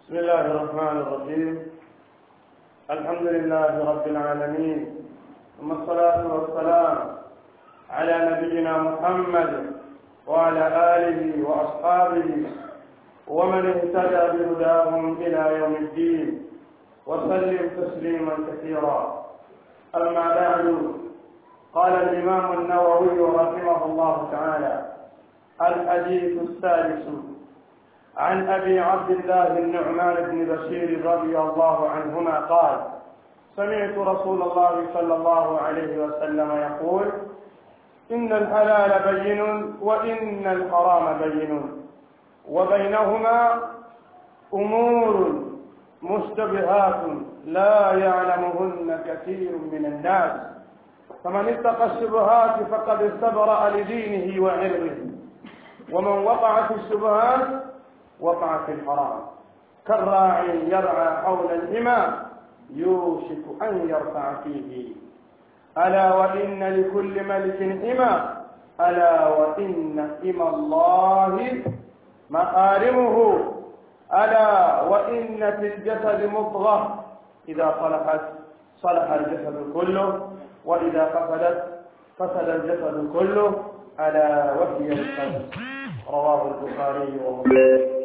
بسم الله الرحمن الرحيم الحمد لله رب العالمين ثم الصلاة والسلام على نبينا محمد وعلى آله وأصحابه ومن اهتدى بهداهم إلى يوم الدين وسلم تسليما كثيرا أما بعد قال الإمام النووي رحمه الله تعالى الحديث الثالث عن أبي عبد الله النعمان بن بشير رضي الله عنهما قال سمعت رسول الله صلى الله عليه وسلم يقول إن الحلال بين وإن الحرام بين وبينهما أمور مشتبهات لا يعلمهن كثير من الناس فمن اتقى الشبهات فقد استبرأ لدينه وعرضه ومن وقع في الشبهات وقع في الحرام كالراعي يرعى حول الإمام يوشك أن يرفع فيه ألا وإن لكل ملك إمام ألا وإن إمى الله محارمه ألا وإن في الجسد مضغة إذا صلحت صلح الجسد كله وإذا فسدت فسد الجسد كله ألا وهي القلب رواه البخاري ومسلم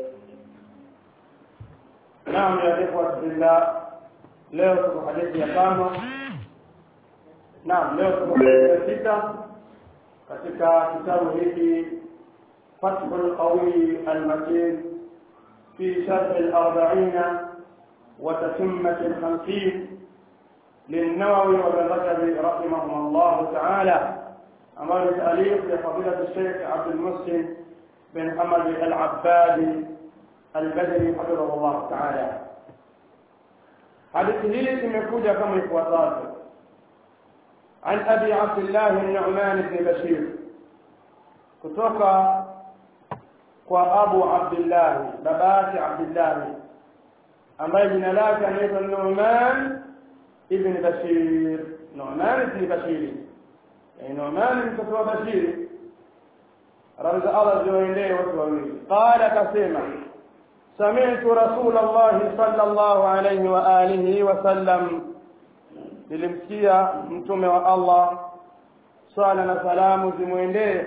نعم يا إخوة بالله leo tuko hadithi ya tano naam leo tuko hadithi ya sita katika kitabu hiki فتح القوي المتين في شرح الأربعين وتتمة الخمسين للنووي وابن رجب رحمهما الله تعالى أمر تأليف لفضيلة الشيخ عبد المحسن بن حمد العبادي البدري حفظه الله تعالى hadithi hii imekuja kama ifuatavyo an abi abdillah nu'man ibn bashir kutoka kwa abu abdillah babati abdillah ambaye jina lake anaitwa nu'man ibn bashir nu'man ibn bashir yani nu'man mtoto wa bashir radhi Allah ziwaendee watu wawili qala kasema سمعت رسول الله صلى الله عليه وآله وسلم nilimsikia mtume wa Allah swala na salamu zimwendee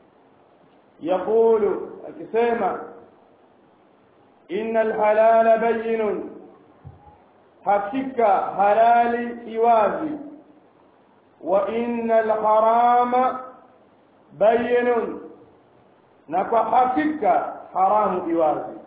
yaqulu akisema inna alhalala bayinun hakika halali iwazi wa inna alharama bayinun na kwa hakika haramu iwazi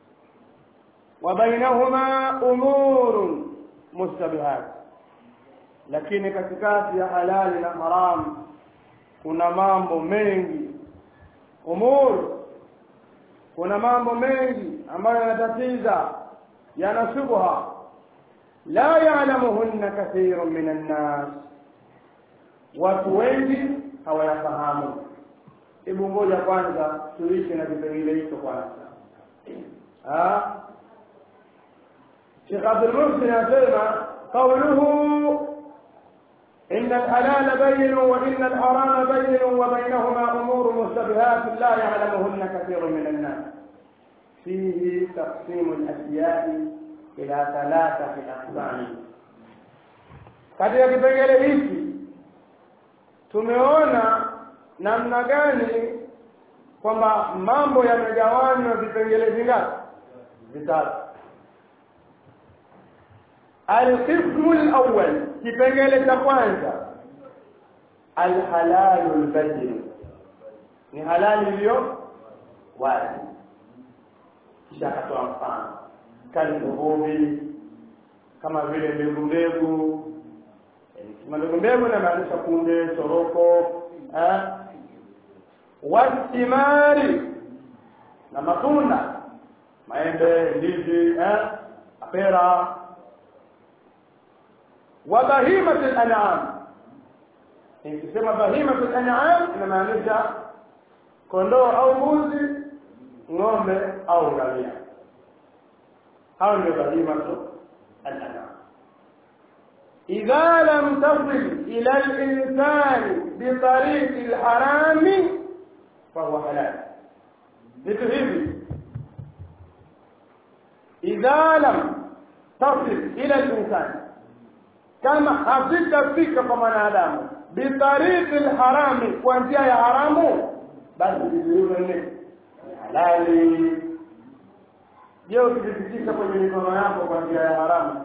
وبينهما أمور مشتبهات lakini katikati ya halali na haram kuna mambo mengi umur kuna mambo mengi ambayo yanatatiza yana shubha la ya'lamuhunna kathirun min an-nas watu wengi hawayafahamu hebu ngoja kwanza tuishi na vipengele hicho kwanza ah شيخ عبد المحسن يسمى قوله إن الحلال بين وإن الحرام بين وبينهما أمور مشتبهات لا يعلمهن كثير من الناس فيه تقسيم الأشياء إلى ثلاثة أقسام katika kipengele hiki tumeona namna gani kwamba mambo yamegawanywa vipengele vingapi vitatu القسم الأول kipengele cha kwanza alhalalu albayyin ni halali iliyo wazi kisha akatoa mfano kalbuhumi kama vile mbegu mbegu mbegu mbegu inamaanisha kunde choroko wastimari na matunda maembe ndizi apera وبهيمة الأنعام ikisema bahimatu an'am inamaanisha kondoo au mbuzi ng'ombe au ngamia hao ndio bahimatu al-an'am idha lam tasil ila al-insani bi tariqi al-harami fa huwa halal vitu hivi idha idha lam tasil ila linsani kama hazitafika kwa mwanadamu bitariqi lharami kwa njia ya haramu basi vitu hivyo ni halali je ukivipitisha kwenye mikono yako kwa njia ya haramu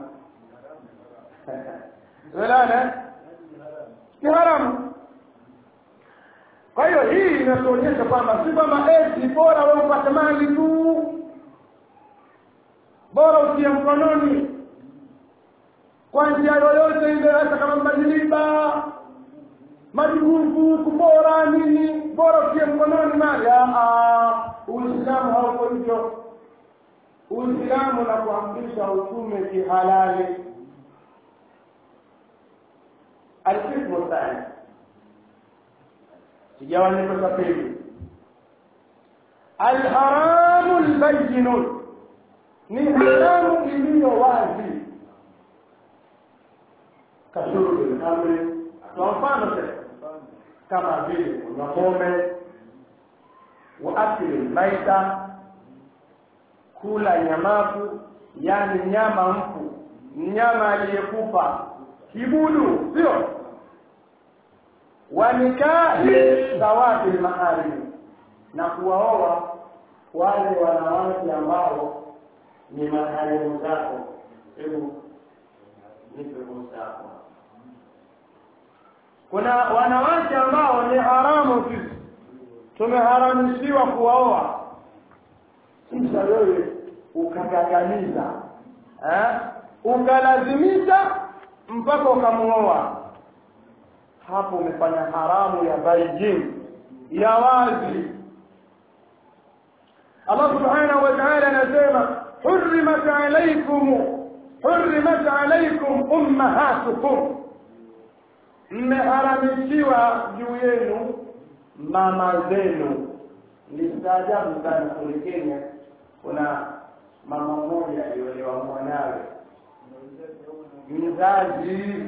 welana ni haramu kwa hiyo hii inatuonyesha kwamba si kwamba eti bora wewe upate mali tu bora utie mkononi kwa njia yoyote ile hata kama majiliba majugugu kubora nini bora utie mkononi mali uislamu hauko hivyo uislamu na kuamrisha utume kihalali alqismu thani kigawanyiko cha pili alharamu lbayinu ni haramu iliyo wazi kashurbi lhamri kwa mfano sasa kama vile kunywa pombe wa akili maita kula nyamafu yani nyama mfu mnyama aliyekufa kibudu sio wa nikahi zawati lmaharimi na kuwaoa wale wanawake ambao ni maharimu zako hebu nipe mustako kuna wanawake ambao ni haramu sisi tumeharamishiwa kuwaoa kisha wewe ukagagamiza eh? ukalazimisha mpaka ukamuoa hapo umefanya haramu ya baijin ya wazi Allah subhanahu wa ta'ala anasema hurrimat alaykum hurrimat alaykum ummahatukum mmeharamishiwa juu yenu mama zenu nilistaajabu sana kule Kenya kuna mama mmoja aliolewa mwanawe mzazi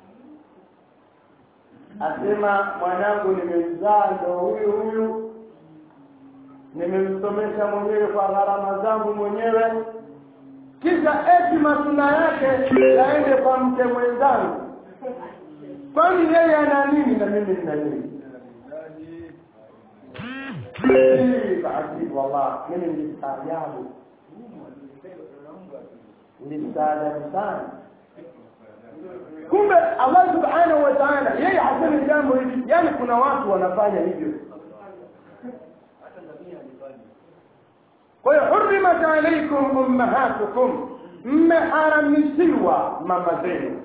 asema mwanangu nimemzaa ndo huyu huyu nimemsomesha mwenyewe kwa gharama zangu mwenyewe kisha eti matunda yake yaende kwa mke mwenzangu kwani yeye ana nini na mimi nina nini basi wallah mimi nilistaajabu nilistaajabu sana kumbe allah subhanahu wa taala yeye hasemi jambo hili yaani kuna watu wanafanya hivyo kwa hiyo hurimat alaikum ummahatukum mmeharamishiwa mama zenu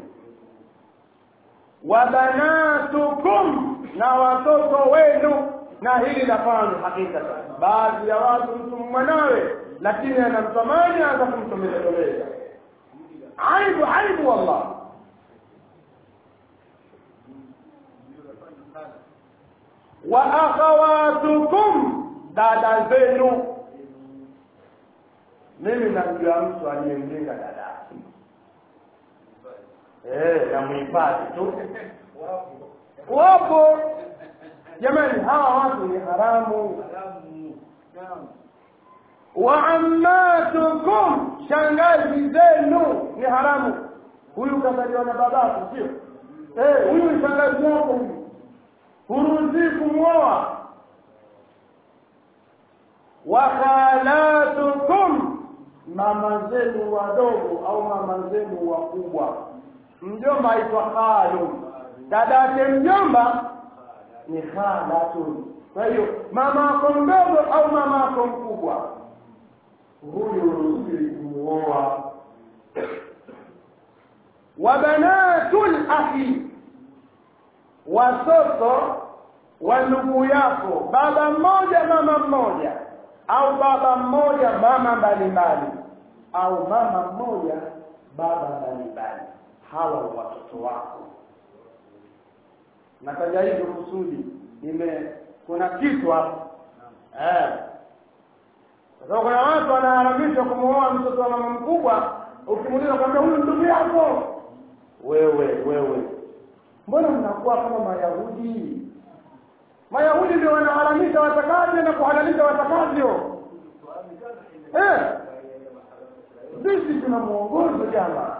wa banatukum na watoto wenu na hili lafanu hakika baadhi ya watu mtu mwanawe lakini anamtamani hata kumtomelezoleza aibu aibu wallah wa akhawatukum dada zenu mimi namjua mtu aliyemjenga dada eh namuhifadhi tu wapo jamani hawa watu ni haramu wa ammatukum shangazi zenu ni haramu huyu kazaliwa na babako sio eh huyu ni shangazi yako huyu huruhusi kumwoa wa khalatukum mama zenu wadogo au mama zenu wakubwa mjomba aitwa khalu dada yake mjomba ni khalatun kwa hiyo mama ako mdogo au mama ako mkubwa huyu ruhusiwi kumuoa wa banatul akhi watoto wa ndugu yako baba mmoja mama mmoja au baba mmoja mama mbalimbali au mama mmoja baba mbalimbali hawa watoto wako nataja hivyo kusudi nime kuna kitu hapo eh sasa kuna watu wanaharamishwa kumuoa mtoto wa mama mkubwa ukimuuliza kwambia huyu ndugu yako wewe wewe mbona mnakuwa kama mayahudi mayahudi ndio wanaharamisha watakavyo na kuhalalisha watakavyo eh sisi tuna mwongozo jamaa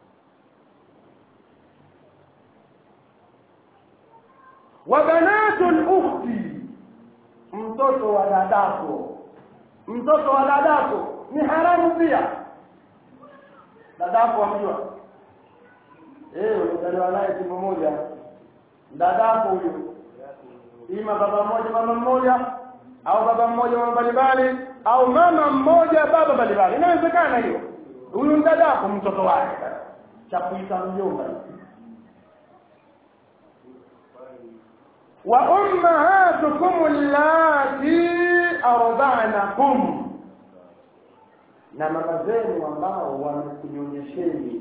wa banatu lukhti mtoto wa dadako mtoto wa dadako ni haramu pia dadako wamjua eh ulizaliwa naye tumbo moja dadako huyo ima baba mmoja mama mmoja au baba mmoja mama mbalimbali au mama mmoja baba mbalimbali inawezekana hiyo huyu mdadako mtoto wake cha kuita mjomba wa ummahatukum allati arda'nakum na mama zenu ambao wamekunyonyesheni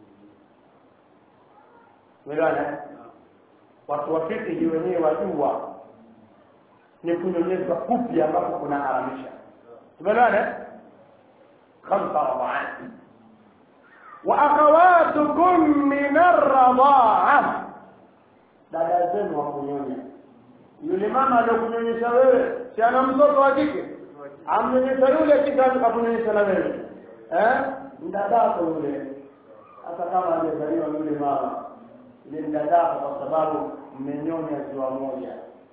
Umeelewana? Watu wa fikihi wenyewe wajua ni kunyonyeshwa kupi ambapo kuna haramisha. Tumeelewana? Khamsa radha'at. Wa akhawatukum min ar-radha'a. Dada zenu wa kunyonya. Yule mama aliyokunyonyesha wewe, si ana mtoto wa kike? Amnyonyesha yule kike akakunyonyesha na wewe. Eh? Mdadako yule. Hata kama hajazaliwa yule mama ile mdadako kwa sababu mmenyonya ziwa moja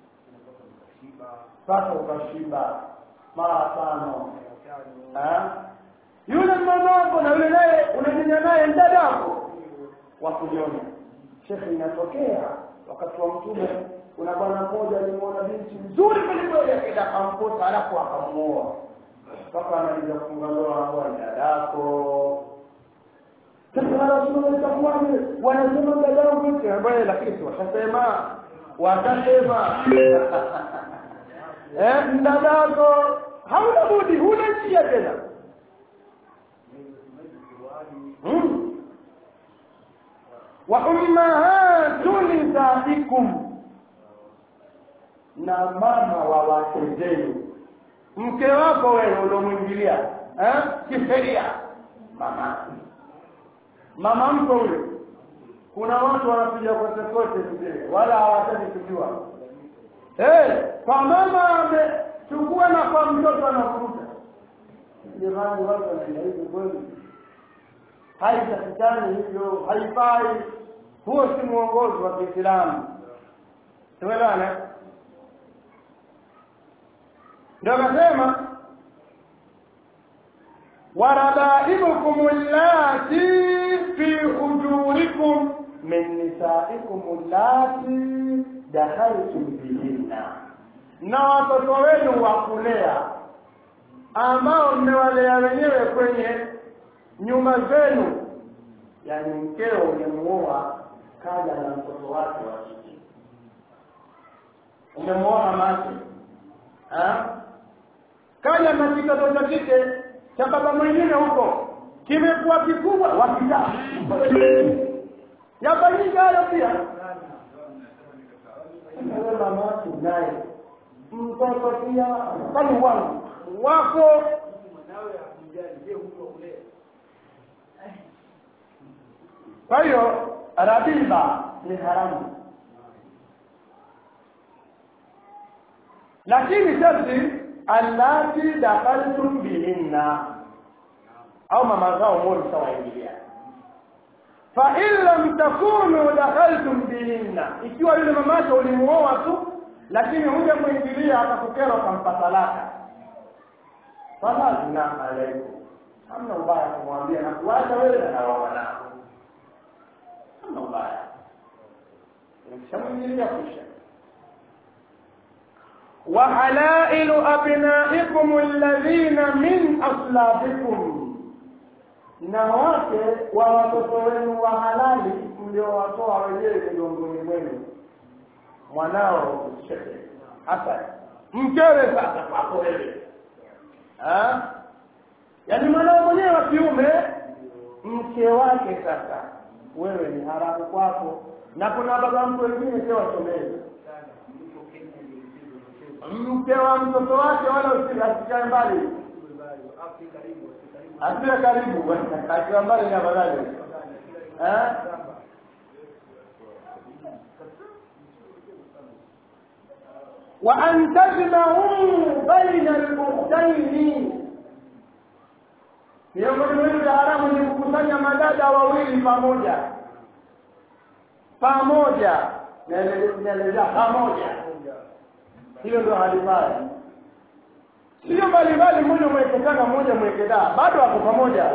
mpaka ukashiba mara tano yule mamako na yule naye unanyonya naye mdadako wa kunyonya shekhe inatokea wakati wa mtume kuna bwana mmoja alimwona binti nzuri kwelikweli akaenda akamkosa alafu akamuoa mpaka analiza kufunga ndoa anakuwa ni dadako sasa Rasulullah itakuwaje? Wanasema dadangu ambaye lakini si washasema watasema eh, mdadako hauna budi, huna njia tena hmm. wa ummahatu nisaikum, na mama wa wake zenu, mke wako wewe uliomwingilia eh, kisheria mama mama mko ule kuna watu wanapiga kote kote vile wala hawataki kujua eh kwa mama amechukua na kwa mtoto anavuruta jamani watu wanaenda hivi kweli haitakikani hivyo haifai huo si mwongozo wa Kiislamu tuelewane ndio akasema وربائبكم اللاتي في حجوركم من نسائكم اللاتي دخلتم بهن na watoto wenu wa kulea ambao mmewalea wenyewe kwenye nyuma zenu yani mkeo umemuoa kaja na mtoto wake wa kike umemuoa mamake kaja na kitoto cha kike cha baba mwingine huko kimekuwa kikubwa wakijaa yafanyika hayo pia wewe mama wake naye mtoto pia kwani wangu wako kwa hiyo rabiba ni haramu lakini sharti allati dakhaltum bihinna au mama zao moja sawaingilia fa in lam takunu dakhaltum bihinna ikiwa yule mamake ulimuoa tu lakini huja muingilia akakukera ukampa talaka fala zina alaikum hamna ubaya kumwambia na kuacha wewe na hawa wanao hamna ubaya ukishamwingilia kusha وحلائل أبنائكم الذين من أصلابكم na wake wa watoto wenu wa halali mliowatoa wenyewe miongoni mwenu mwanao shekhe hasan mkewe sasa kwako wewe yaani mwanao mwenyewe wa kiume mke wake sasa wewe ni haramu kwako na kuna baba mtu wengine pia wasomezi mke wa mtoto wake wala usikae mbali asiwe karibu akiwa mbali ni afadhali wa an tajma'u baina al-ukhtayn miongoni mwa vitu vya haramu ni kukusanya madada wawili pamoja pamoja naelezea pamoja hilo ndio halifai sio mbalimbali mmoja mweke tanga mmoja mweke daa bado wako pamoja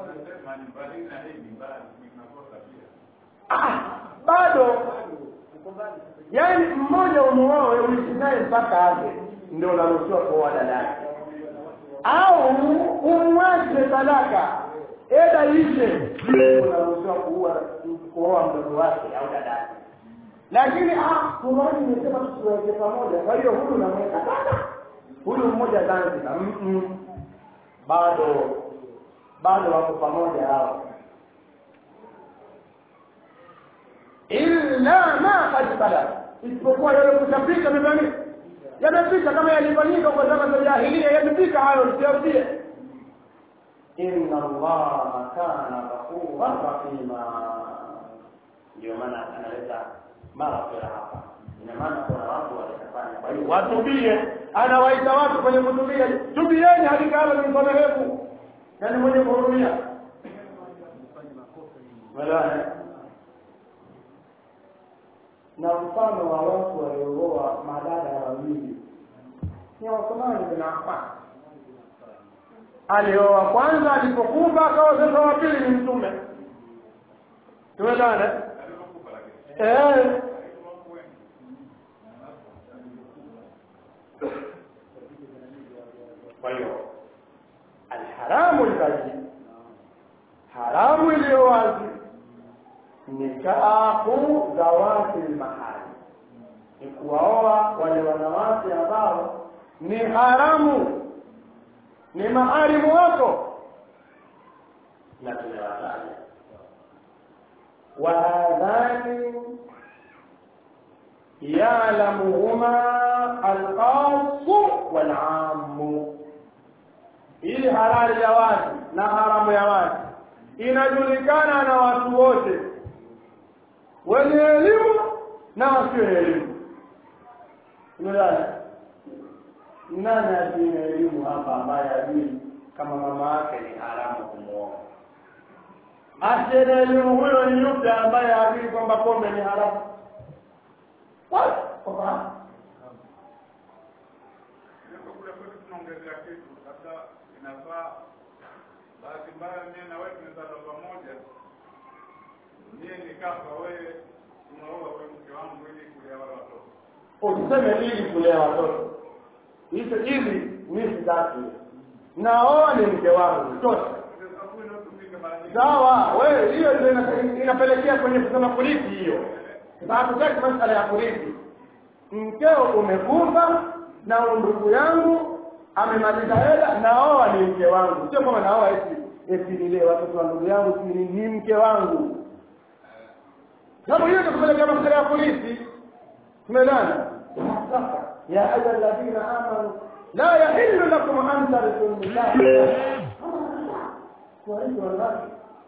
ah, bado yaani mmoja umuoe uishi naye mpaka aje ndio unaruhusiwa kuoa dadake au umwache talaka eda ishe unaruhusiwa kuua kuoa mtoto wake au dadake lakini ah Qur'ani imesema tusiweke pamoja kwa hiyo huyu namweka dada huyu mmoja Zanzibar mm -mm. bado bado wako pamoja hao illa ma qad salaf isipokuwa yale kushapika mibani yamepita kama yalifanyika kwa zama za jahiliya yamepita hayo tusiarudie inna allaha kana ghafuran rahima ndio maana analeta maghfira hapa ina maana kuna watu watafanya kwa hiyo watubie anawaita watu kwenye kutubia tubieni hakika Allah ni msamehevu na ni mwenye kuhurumia Wala na mfano wa watu waliooa madada wawili ni Uthman bin Affan alioa kwanza alipokufa akawa sasa wa pili ni mtume tumeelewana eh kwa hiyo alharamu albayin haramu iliyo wazi nikahu zawati almahari ni kuwaoa wale wanawake ambao ni haramu ni maharimu wako na tumewataja وهذان يعلمهما الخاص والعام hii halali ya wazi na haramu ya wazi inajulikana na watu wote wenye elimu na wasio elimu umeelewa nani asiye elimu hapa ambaye ajui kama mama yake ni haramu kumuoa asiye elimu huyo ni yupi ambaye ajui kwamba pombe ni haramu kwa tunaongezea kitu labda inafaa bahati mbaya mie na wewe tumezaliwa pamoja mie nikafa wewe unaoa we mke wangu ili kulea wale watoto usiseme ili kulea watoto hizo hivi mimi sitaki naoa ni mke wangu tosha sasa huyu inayotumika mara nyingi sawa wewe hiyo ndio ina- inapelekea kwenye kusema kurithi hiyo sasa hatutaki masala ya kurithi mkeo umekufa na ndugu yangu amemaliza hela naoa ni mke wangu sio kama naoa eti eti nile watoto wa ndugu yangu si ni, ni mke wangu sababu hiyo itakupelekea masala ya kurithi tumeelewana sasa ya ayuha alladhina amanu la yahillu lakum an tarithu nisaa kuwarithi wanawake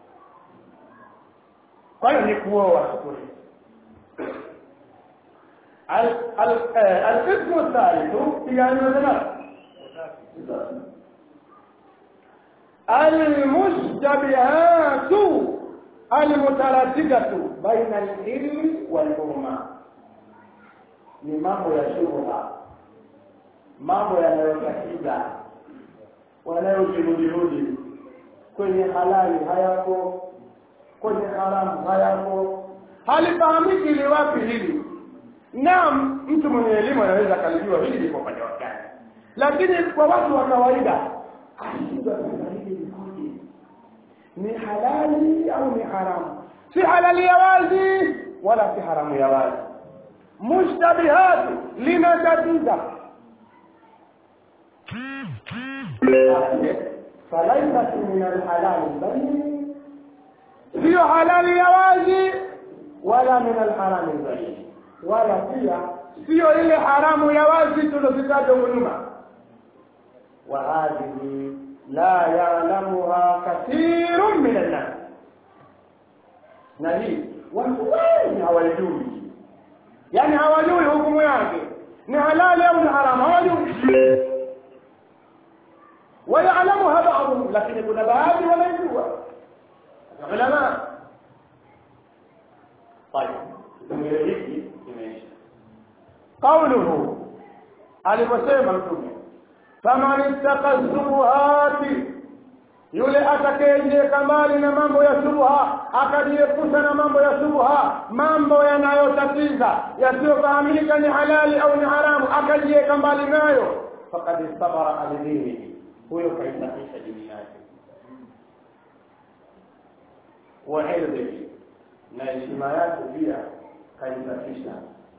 kwa hiyo ni kuoa kurithi القسم الثالث يعني مثلا المشتبهات المترددة بين العلم والأمة ni mambo ya shubha mambo yanayotatiza wanayojirudirudi kwenye halali hayako kwenye haramu hayako halifahamiki ni wapi hili naam mtu mwenye elimu anaweza akalijua hili liko upande wa gani lakini kwa watu wa kawaida ashindwa sasa hili likoje ni halali au ni haramu si halali ya wazi wala si haramu ya wazi mushtabihatu linatatiza falaisat min alhalali bayin siyo halali ya wazi wala min alharami bayin wala pia sio ile haramu ya wazi tulozitaja huko nyuma wa hadhihi la ya'lamuha kathirun min an-nas na hii watu wengi hawajui yani hawajui hukumu yake ni halali au ni haramu hawajui ويعلمها بعضهم لكن kuna baadhi ya ulama طيب kipengele hiki kimeisha قوله aliposema mtume faman ittaqa shubuhati yule atakayejiweka mbali na mambo ya shubha akajiepusha na mambo ya shubha mambo yanayotatiza yasiyofahamika ni halali au ni haramu akajiweka mbali nayo fakad istabara alidinihi huyo kaisafisha dini yake wa irdhihi na heshima yake pia kaisafisha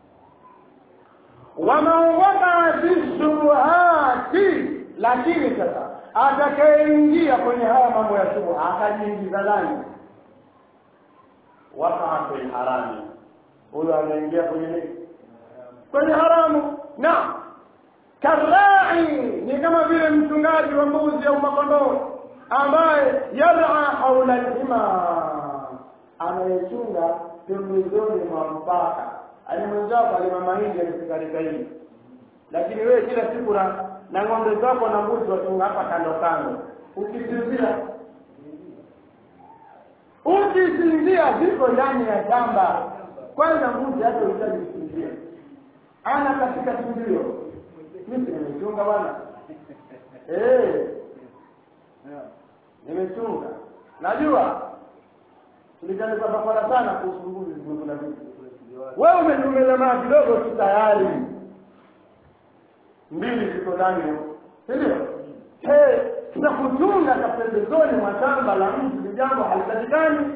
waman wakaa fi shubuhati lakini sasa atakayeingia kwenye haya mambo ya shubha akajiingiza ndani wakaa fi harami huyo anaingia kwenye nini kwenye haramu na karai ni kama vile mchungaji wa mbuzi au makondoo ambaye yara haula lhima anayechunga pembezoni mwa mpaka ani mwenzako alima mahindi alifika hili lakini wewe kila siku na na ng'ombe zako na mbuzi wachunga hapa kando kando ukisinzia ukisinzia ziko ndani ya shamba kwanza mbuzi hata uhitaji kusinzia ana katika sinzio mimi nimechunga bwana eh nimechunga najua tulikalipa bakora sana kuhusu mbuzi zimekula vitu wewe umetumeza maa kidogo tu tayari mbili ziko ndani si ndio na kuchunga kapembezoni mwa shamba la mtu ni jambo halipatikani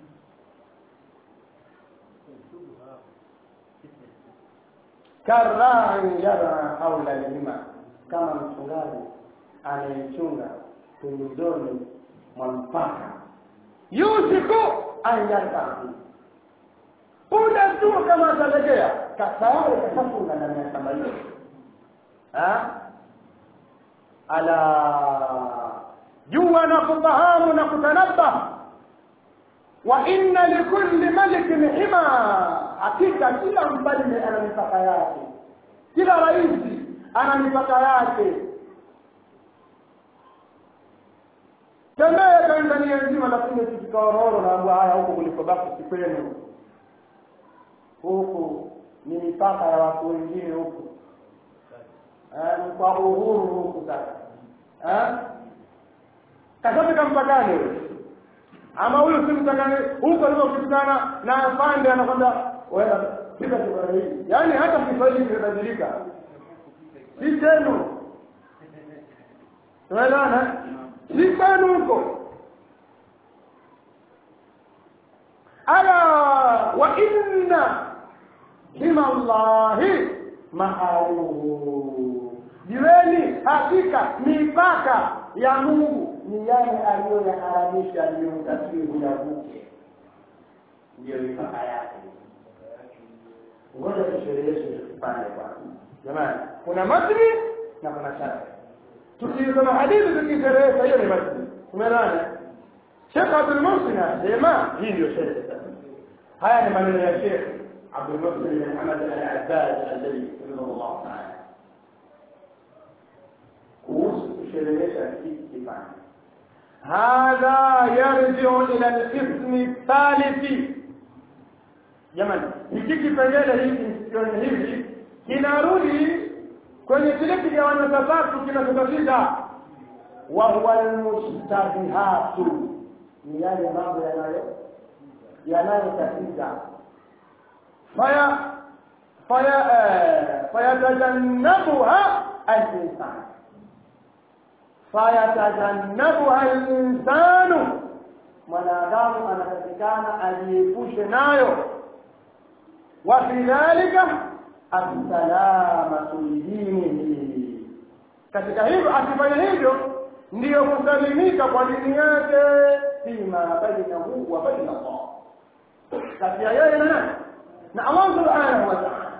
karai yara haula lima kama mchungaji anayechunga pembezoni mwa mpaka yusiku an yartahi muda tu kama atalegea tayari kashafunga ndani ya shamba hilo ala jua na kufahamu na kutanabah wa inna likulli malikin hima hakika kila mfalme ana mipaka yake kila rais ana mipaka yake tembea tanzania nzima lakini tukikaororo naambua haya huku kulikobaki sikwenu huku ni mipaka ya watu wengine huku ni kwa uhuru huku sasa kasafika mpakani huyo ama huyu si mpakani huko alivyokutana na afande anakwenda pika kibara hii yaani hata kiswahili kimebadilika si chenu tunaelewana si kwenu huko ala wa inna hima llahi maaruhu jiweni hakika mipaka ya mungu ni yale aliyoyaharamisha aliyomtakiwe uyavuke ndiyo mipaka yake ngoja tushereheshe tukipande kwanza jamani kuna matni na kuna shari tukisoma hadithi tukisherehesha hiyo ni matni tumeelewana shekh abdulmuhsin asema hii ndio sherehe sasa haya ni maneno ya shekh abdulmuhsin bin hamad al-abbad alladhi rahimahullah taala kuhusu kusherehesha hiki kipande hadha yarjiu ila alqismi thalithi jamani hiki kipengele hiki kione hivi kinarudi kwenye kile kigawanyo cha tatu kinachotatiza wa huwa almustabihatu ni yale mambo yanayo yanayotatiza faya faya fayatajannabuha al-insan fayatajannabuha al-insanu mwanadamu anatakikana ajiepushe nayo wa fi dhalika assalamatu lidinihi katika hivyo akifanya hivyo ndiyo kusalimika kwa dini yake fima bainahu wa baina Allah kati ya yeye na nani na Allah subhanahu wa ta'ala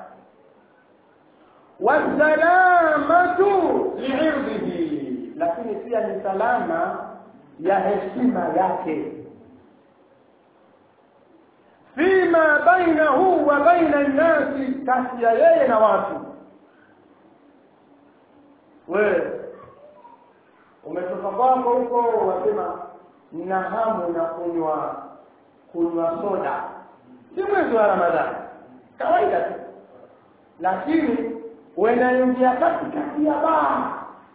wasalamatu liirdihi lakini pia ni salama ya heshima yake fima bainahu wa baina nnasi kati ya yeye na watu wewe umetoka kwako huko wasema na hamu na kunywa kunywa soda si mwezi wa ramadhani kawaida tu lakini unaingia katikati ya baa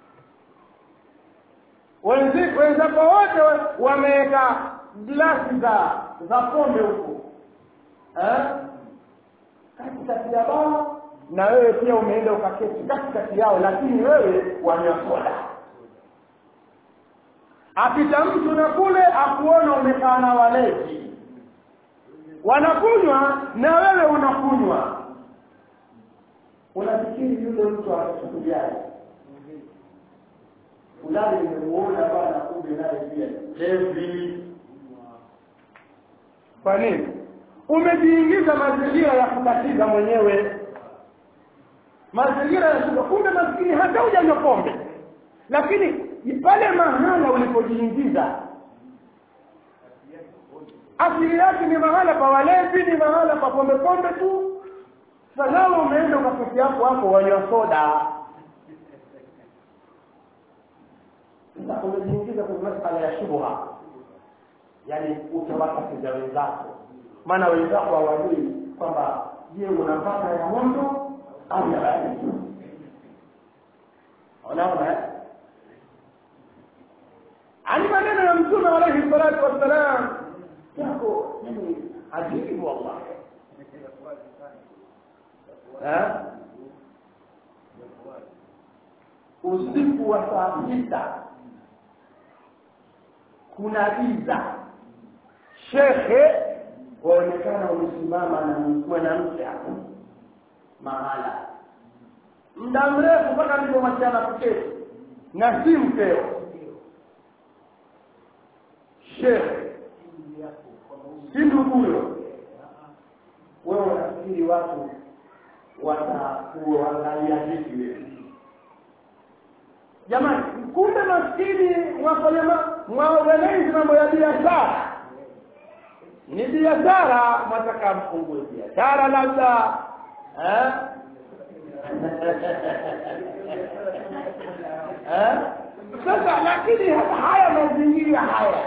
wenzi- wenzako wote wa- wameweka glasi za za pombe huko eh? katikati ya baa na wewe pia umeenda ukaketi katikati yao lakini wewe wanywa soda apita mtu na kule akuona umekaa na walevi wanakunywa na wewe unakunywa unafikiri yule mtu atachukuliaje fulani nimemuona bwana kumbe naye pia levi kwa nini umejiingiza mazingira ya kukatiza mwenyewe mazingira ya shuka kumbe maskini hata hujanywa pombe lakini pale mahala ulipojiingiza asili yake ni mahala pa walevi ni mahala pa pombe pombe tu sanawe umeenda ukaketi yako hapo wanywa soda sasa umejiingiza kwenye masala ya shubha yaani utawakatiza wenzako maana wenzako hawajui kwamba je unapata ya moto au ya baridi unaona eh? ani maneno ya mtume alaihi salatu wassalam yako yani ajibu wallah Eh? usiku wa saa sita kuna giza shekhe waonekana umesimama na mwanamke hapo mahala muda mrefu mpaka alipomwachana kuketi na si mkeo shekhe si nduguyo wewe unafikiri watu watakuangalia vipi wewe jamani kumbe maskini mwafanya mwaorganizi mambo ya biashara ni biashara mwataka mfungue biashara labda eh? eh? sasa lakini haya mazingira haya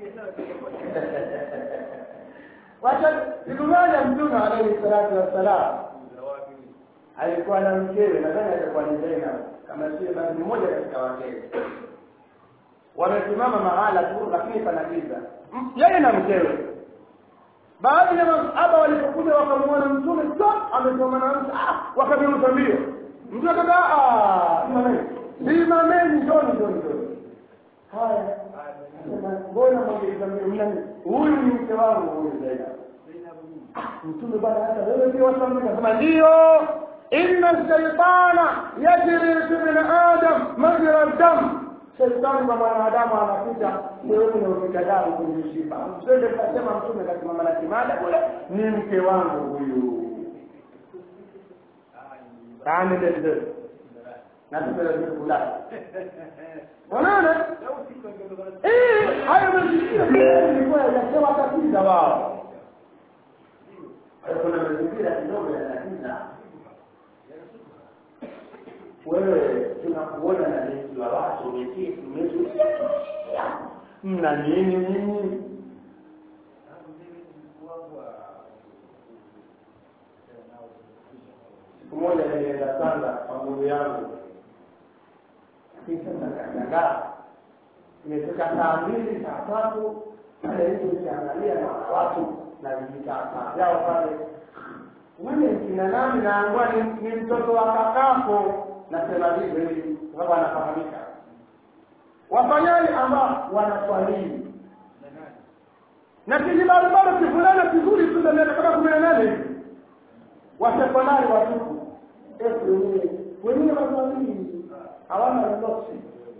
wacha siku moja mtume alaihi salatu wassalam alikuwa na mkewe nadhani alikuwa ni Zainab kama sio basi ni mmoja katika wakewe wamesimama mahala tu lakini pana giza M- yeye na mkewe baadhi ya masahaba walipokuja wakamuona mtume so amesoma na mtu ah wakamruta mbio mtu akaka ah simameni simameni njoni njoni njoni haya Akasema, mbona mwangeiza mbio mnani huyu ni mke wangu huyu Zainab Ah, mtume bwana hata wewe pia wasambi kasema ndio inna shaitana yajri fi min adam majra dam shaitani kwa mwanadamu anapita sehemu inaopita damu kwenye mishipa msende kasema mtume kasimama na kimada kule ni mke wangu huyu taandeleze na tumelazima kulala wanaona eh hayo mazingira ilikuwa yajawa tatiza wao kuna mazingira kidogo yanatiza wewe tunakuona na jeshi la watu umeketi umetulia mna nini nini siku moja nilienda sanda kwa ndugu yangu kisha nakashangaa imefika saa mbili saa tatu pale hivi nikiangalia na watu na vijitaka vyao pale wewe kina nani naangua ni, ni mtoto wa kakako nasema hivyo hivi sababu anafahamika wafanyaji ambao wanaswalii na kijibarabara kivulana kizuri tu za miaka kama kumi na nane hivi wasekondari watupu esi wenyewe wenyewe waswalii hawana lolote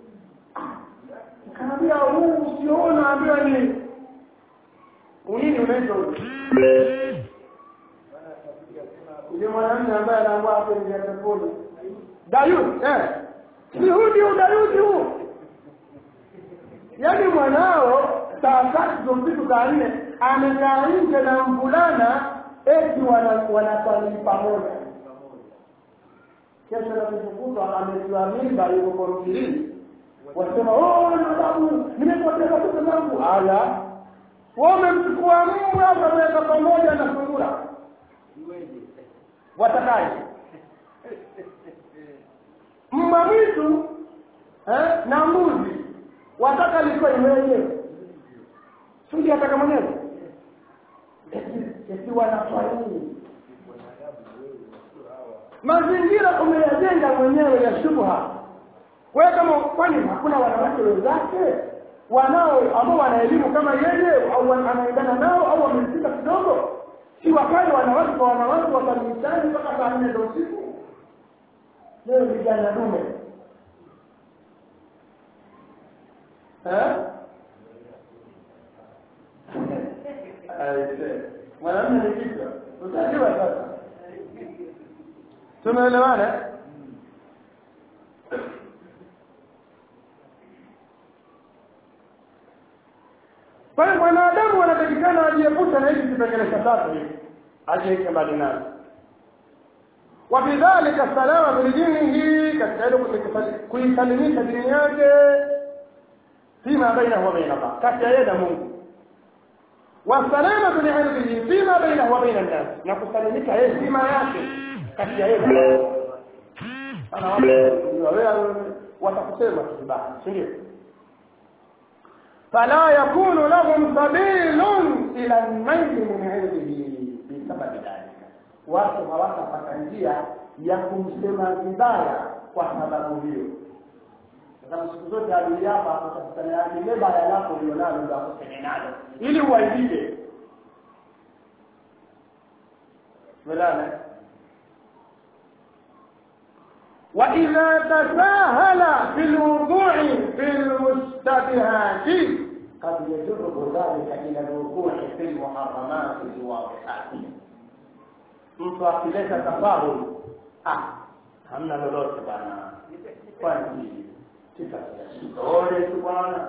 kaambia huu usiona ambiwa ni unini unaitwa yule mwanamume ambaye anaambia hapo nje ya peponi dayudi eh si huu ndio dayudi huu yaani mwanao saa tatu za usiku saa nne amekaa nje na mvulana eti wanaswalii pamoja kesho nakishukutwa ametiwa mimba yuko kwa mkirini wasema oh nadamu nimepoteza pesa zangu ala wewe umemchukua mbwa ukamweka pamoja na sungura watakaje mbwa mwitu eh, na mbuzi wataka liko iweje sudi ataka mwenyewe esi wanafanyii mazingira umeyajenga mwenyewe ya shubha wewe kama kwani hakuna wanawake wenzake wanao ambao wana elimu kama yeye au anaendana nao au wamefika kidogo si wakae wanawake kwa wanawake wakamishani mpaka saa nne za usiku leo vijana dume Eh? Aise. mwanamume ni kichwa utajua sasa tumeelewana kwa hiyo mwanadamu wanatakikana ajiepusha na hizi kipengele cha tatu hivi ajiweke mbali nazo wabidhalika salama bilijinihi katika hilo kuisalimisha dini yake fima bainahu wa baina Allah kati ya yeye na Mungu wasalamatu liilmihi fima bainahu wa baina nnas na kusalimika yeye fima yake kati ya yeye na Mungu ana watu watakusema kibaya si ndio فلا يكون لهم سبيل إلى النيل من علمه بسبب ذلك watu hawatapata njia ya kumsema vibaya kwa sababu hiyo sababu siku zote adui hapa utakutana yake ile baya lako ulionalo ndio akuseme nalo ili uwaibike welana وإذا تساهل في الوقوع في المشتبهات قد يجره ذلك إلى الوقوع في المحرمات الواضحات mtu akileta tafahul ah hamna lolote bwana kwani kitasiole tu bwana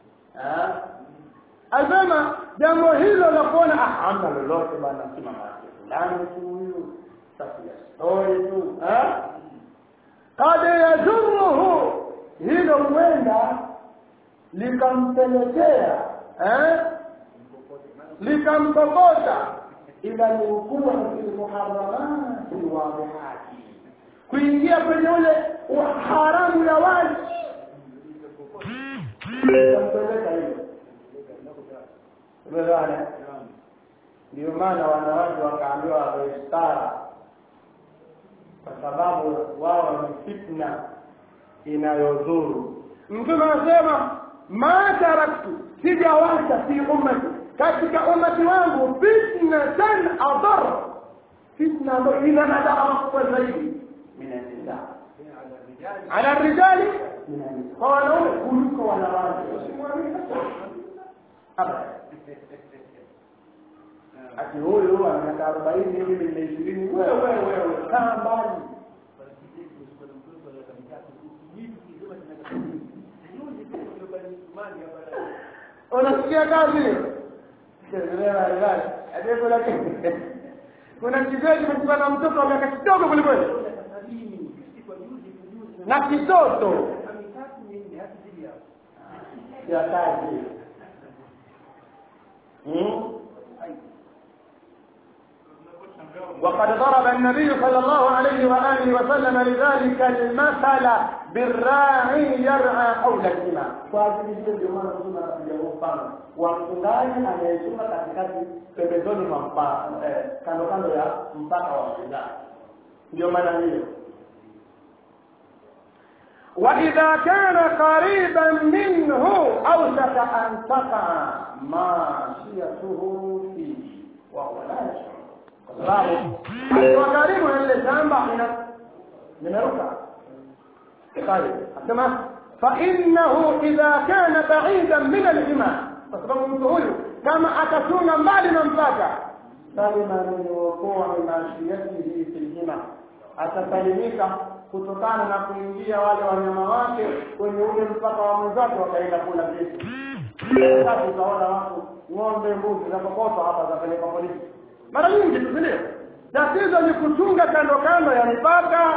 asema jambo hilo la kuona ah hamna lolote bwana si mama yake fulani tu huyu tafia story tu kad yajuruhu hilo huenda likampelekea eh? likampokota ila lukua fi lmuharamati lwadihati kuingia kwenye ule haramu ya wazi ikampeleka hilo umeelewana ndio maana wanawake wakaambiwa wawe stara kwa sababu wao ni fitna inayodhuru mtume anasema ma taraktu sijawacha fi ummati katika ummati wangu fitnatan adar fitna ambayo ina madhara makubwa zaidi min annisa ala rijali min annisa kwa wanaume kuliko wanawake usimwamini abada ati huyu ana miaka arobaini hivi nina ishirini wewe wewe kaa mbali unasikia kazi kuna kizee kimekuwa na mtoto wa miaka kidogo kwelikweli na kitoto ya kazi وقد ضرب النبي صلى الله عليه وآله وسلم لذلك المثل بالراعي يرعى حول الإمام فهذه ndio maana mtume anapiga mfano wa mchungaji anayechunga katikati pembezoni mwa mpaka kando kando ya mpaka wa mchungaji ndio maana hiyo وإذا كان قريبا منه أوشك أن تقع ماشيته فيه وهو لا يشعر kwa sababu akiwa karibu na lile shamba limeruka طيب asema فإنه إذا كان بعيدا من الإمام kwa sababu mtu huyu kama atachunga mbali na mpaka salima min wuqui mashiyatihi fi lhima atasalimika kutokana na kuingia wale wanyama wake kwenye ule mpaka wa mwenzake wakaenda kula vitu sasa utaona watu ng'ombe mbuzi zapokotwa hapa zapelekwa polisi mara nyingi tu ndio tatizo ni kuchunga kando kando ya mipaka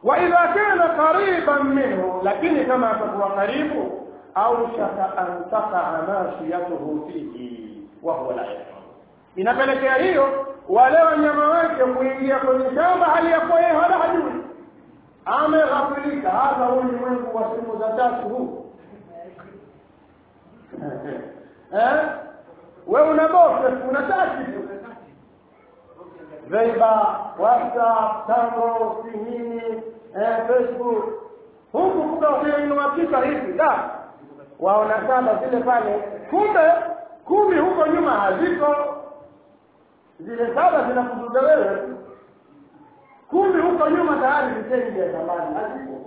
wa idha kana qariban minhu lakini kama atakuwa karibu au shaka an taqa mashiyatuhu fihi wa huwa la yashur inapelekea hiyo wale wanyama wake kuingia kwenye shamba hali ya kuwa yeye wala hajui ameghafilika hata huu ulimwengu wa simu za tatu huu eh wewe una bofe una tatu tu Viber, WhatsApp, Tango, si nini, eh, Facebook. Huku kuka ukiinua kichwa hivi da. Waona saba zile pale. Kumbe kumi huko nyuma haziko. Zile saba zinakuzuga wewe. Kumi huko nyuma tayari viteni vya zamani haziko.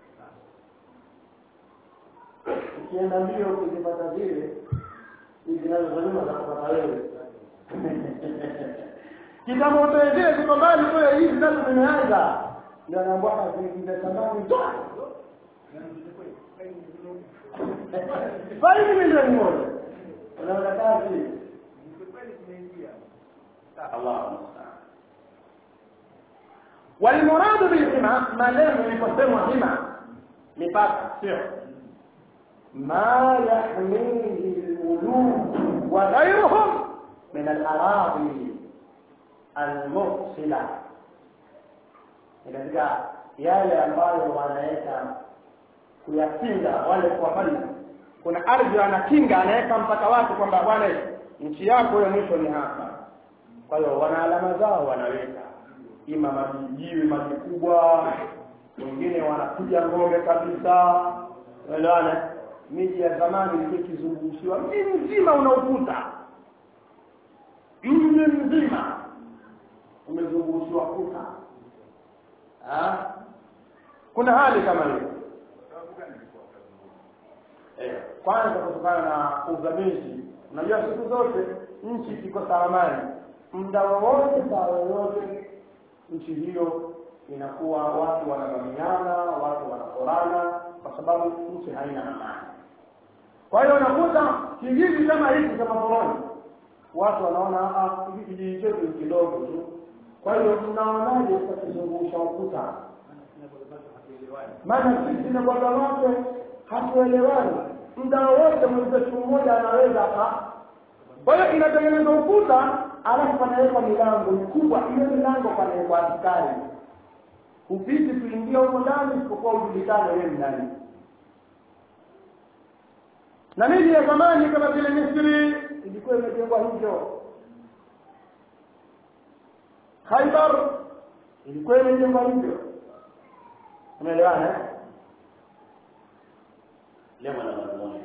Ukienda mbio ukizipata zile hizi nazo za nyuma za kupata wewe. kitabu utoe ziko mbali kule hizi nazo zimeanza ndio anaambia kazi zamani toa faini milioni moja unaona kazi Allah musta'an والمراد بالحمى ما لم يقسم حمى مipaka sio ما يحميه الملوك وغيرهم من الأراضي almursila katika yale ambayo wanaweka kuyakinga wale wafalme kuna ardhi anakinga anaweka mpaka watu kwamba bwana nchi yako ya mwisho ni hapa kwa hiyo wana alama zao wanaweka ima majijiwe maji kubwa wengine wanapiga ngome kabisa unaelewana miji ya zamani ilikuwa ikizungushiwa mji mzima una ukuta mji mzima umezungushiwa kuta kuna hali kama hiyo eh, kwanza kutokana na uvamizi unajua siku zote nchi iko salamani muda wowote saa yoyote nchi hiyo inakuwa watu wanavamiana watu wanakorana kwa sababu nchi haina amani kwa hiyo unakuta kijiji kama hiki cha maporoni watu wanaona hiki kijiji chetu ni kidogo tu kwa hiyo mnaonaje tukizungusha ukuta maana sisi na baba wake hatuelewani muda wowote mwenzetu mmoja anaweza aka kwa hiyo inatengenezwa ukuta alafu panawekwa milango mikubwa hiyo milango panawekwa askari hupiti kuingia huko ndani isipokuwa ujulikane wewe ndani na miji ya zamani kama vile misri ilikuwa imejengwa hivyo khaibar ilikuwa imejengwa hivyo umeelewana lema na mazungumzo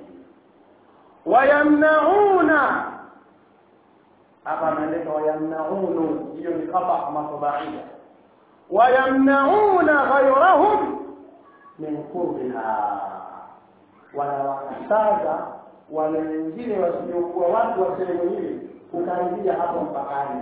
wayamnauna hapa ameandika wayamnaunu hiyo ni khata matbaia wayamnauna ghayrahum min qurbiha wanawakataza wale wengine wasiokuwa watu wa sehemu hili kukaribia hapo mpakani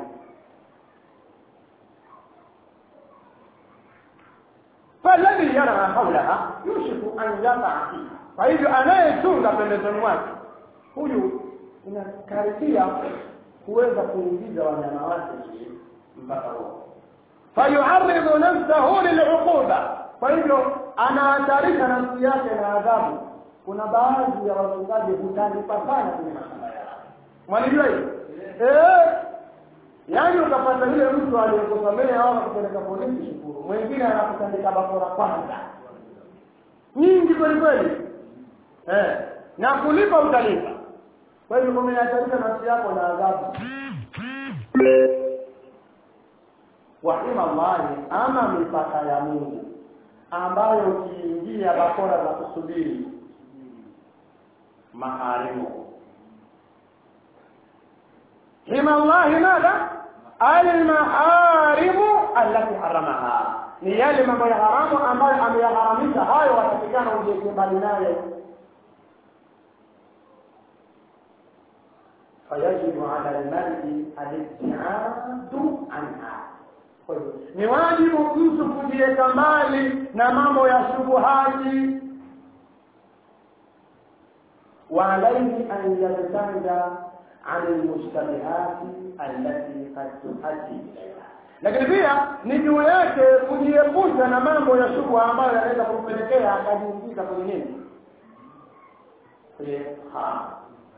فالذي يرى حولها يوشك أن يقع فيها kwa hivyo anayechunga pembezoni mwake huyu inakaribia kuweza kuingiza wanyama wake mpaka huo fayuaridhu nafsahu liluquba kwa hivyo anahatarisha nafsi yake na adhabu kuna baadhi ya wachungaji hutalipa sana kwenye mashamba yao mwalijua hiyo eh yaani ukapata yule mtu aliyekusomea au akupeleka polisi shukuru mwingine anakutandika bakora kwanza nyingi kweli kweli eh na kulipa utalipa kwa hivyo umehatarisha nafsi yako na adhabu wahima Allahi ama mipaka ya Mungu ambayo ukiingia bakora za kusubiri maharimu hima Allahi madha almaharimu allati haramaha ni yale mambo ya haramu ambayo ameyaharamisha hayo watakikana ujieke mbali nayo فيجب على المرء الابتعاد عنها ni wajibu mtu kujiweka mbali na mambo ya shubuhati وعليه أن يبتعد عن المشتبهات التي قد تؤدي إليها lakini pia ni juu yake kujiepusha na mambo ya shubha ambayo yanaweza kumpelekea akajiingiza kwenye nini kwenye haram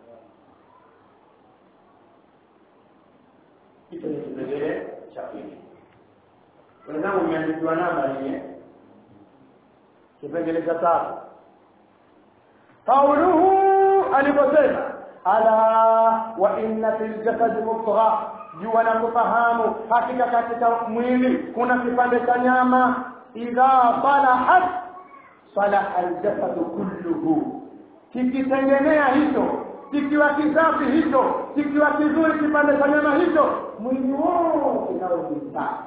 hicho ni kipengele cha pili wenzangu imeandikiwa namba hii kipengele cha tatu qauluhu aliposema ala wa inna fil jasadi mudgha jua na kufahamu hakika katika mwili kuna kipande cha nyama idha salahat salaha aljasadu kulluhu kikitengenea hicho kikiwa kisafi hicho kikiwa kizuri kipande cha nyama hicho mwili wote nao ni safi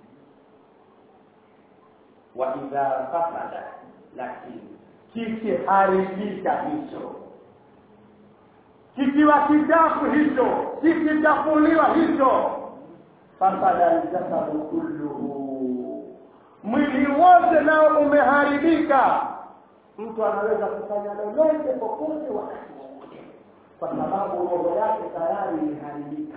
wa idha fasada lakini kikiharibika hicho kikiwa kichafu hicho kikichafuliwa hicho fasada aljasadu kulluhu mwili wote nao umeharibika mtu anaweza kufanya lolote popote wakati wowote kwa sababu roho yake tayari imeharibika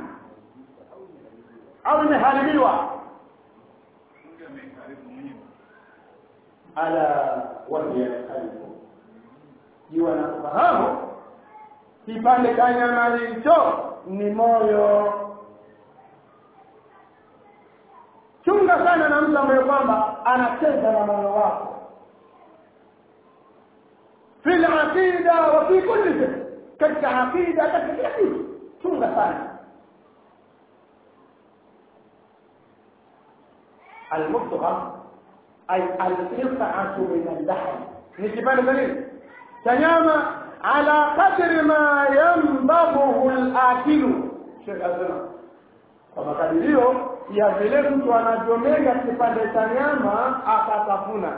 au imeharibiwa Mungu ameharibu mwenyewe. ala wahiya alqalbu jua na kufahamu kipande cha nyama hicho ni moyo chunga sana na mtu ambaye kwamba anacheza na moyo wako fi aqida wa fi kulli shay katika aqida katika kila kitu chunga sana المضغة أي القطعة من اللحم نجيبان دليل تنام على قدر ما ينبغه الآكل شيخ أزنا kwa makadirio ya vile mtu anavyomega kipande cha nyama akatafuna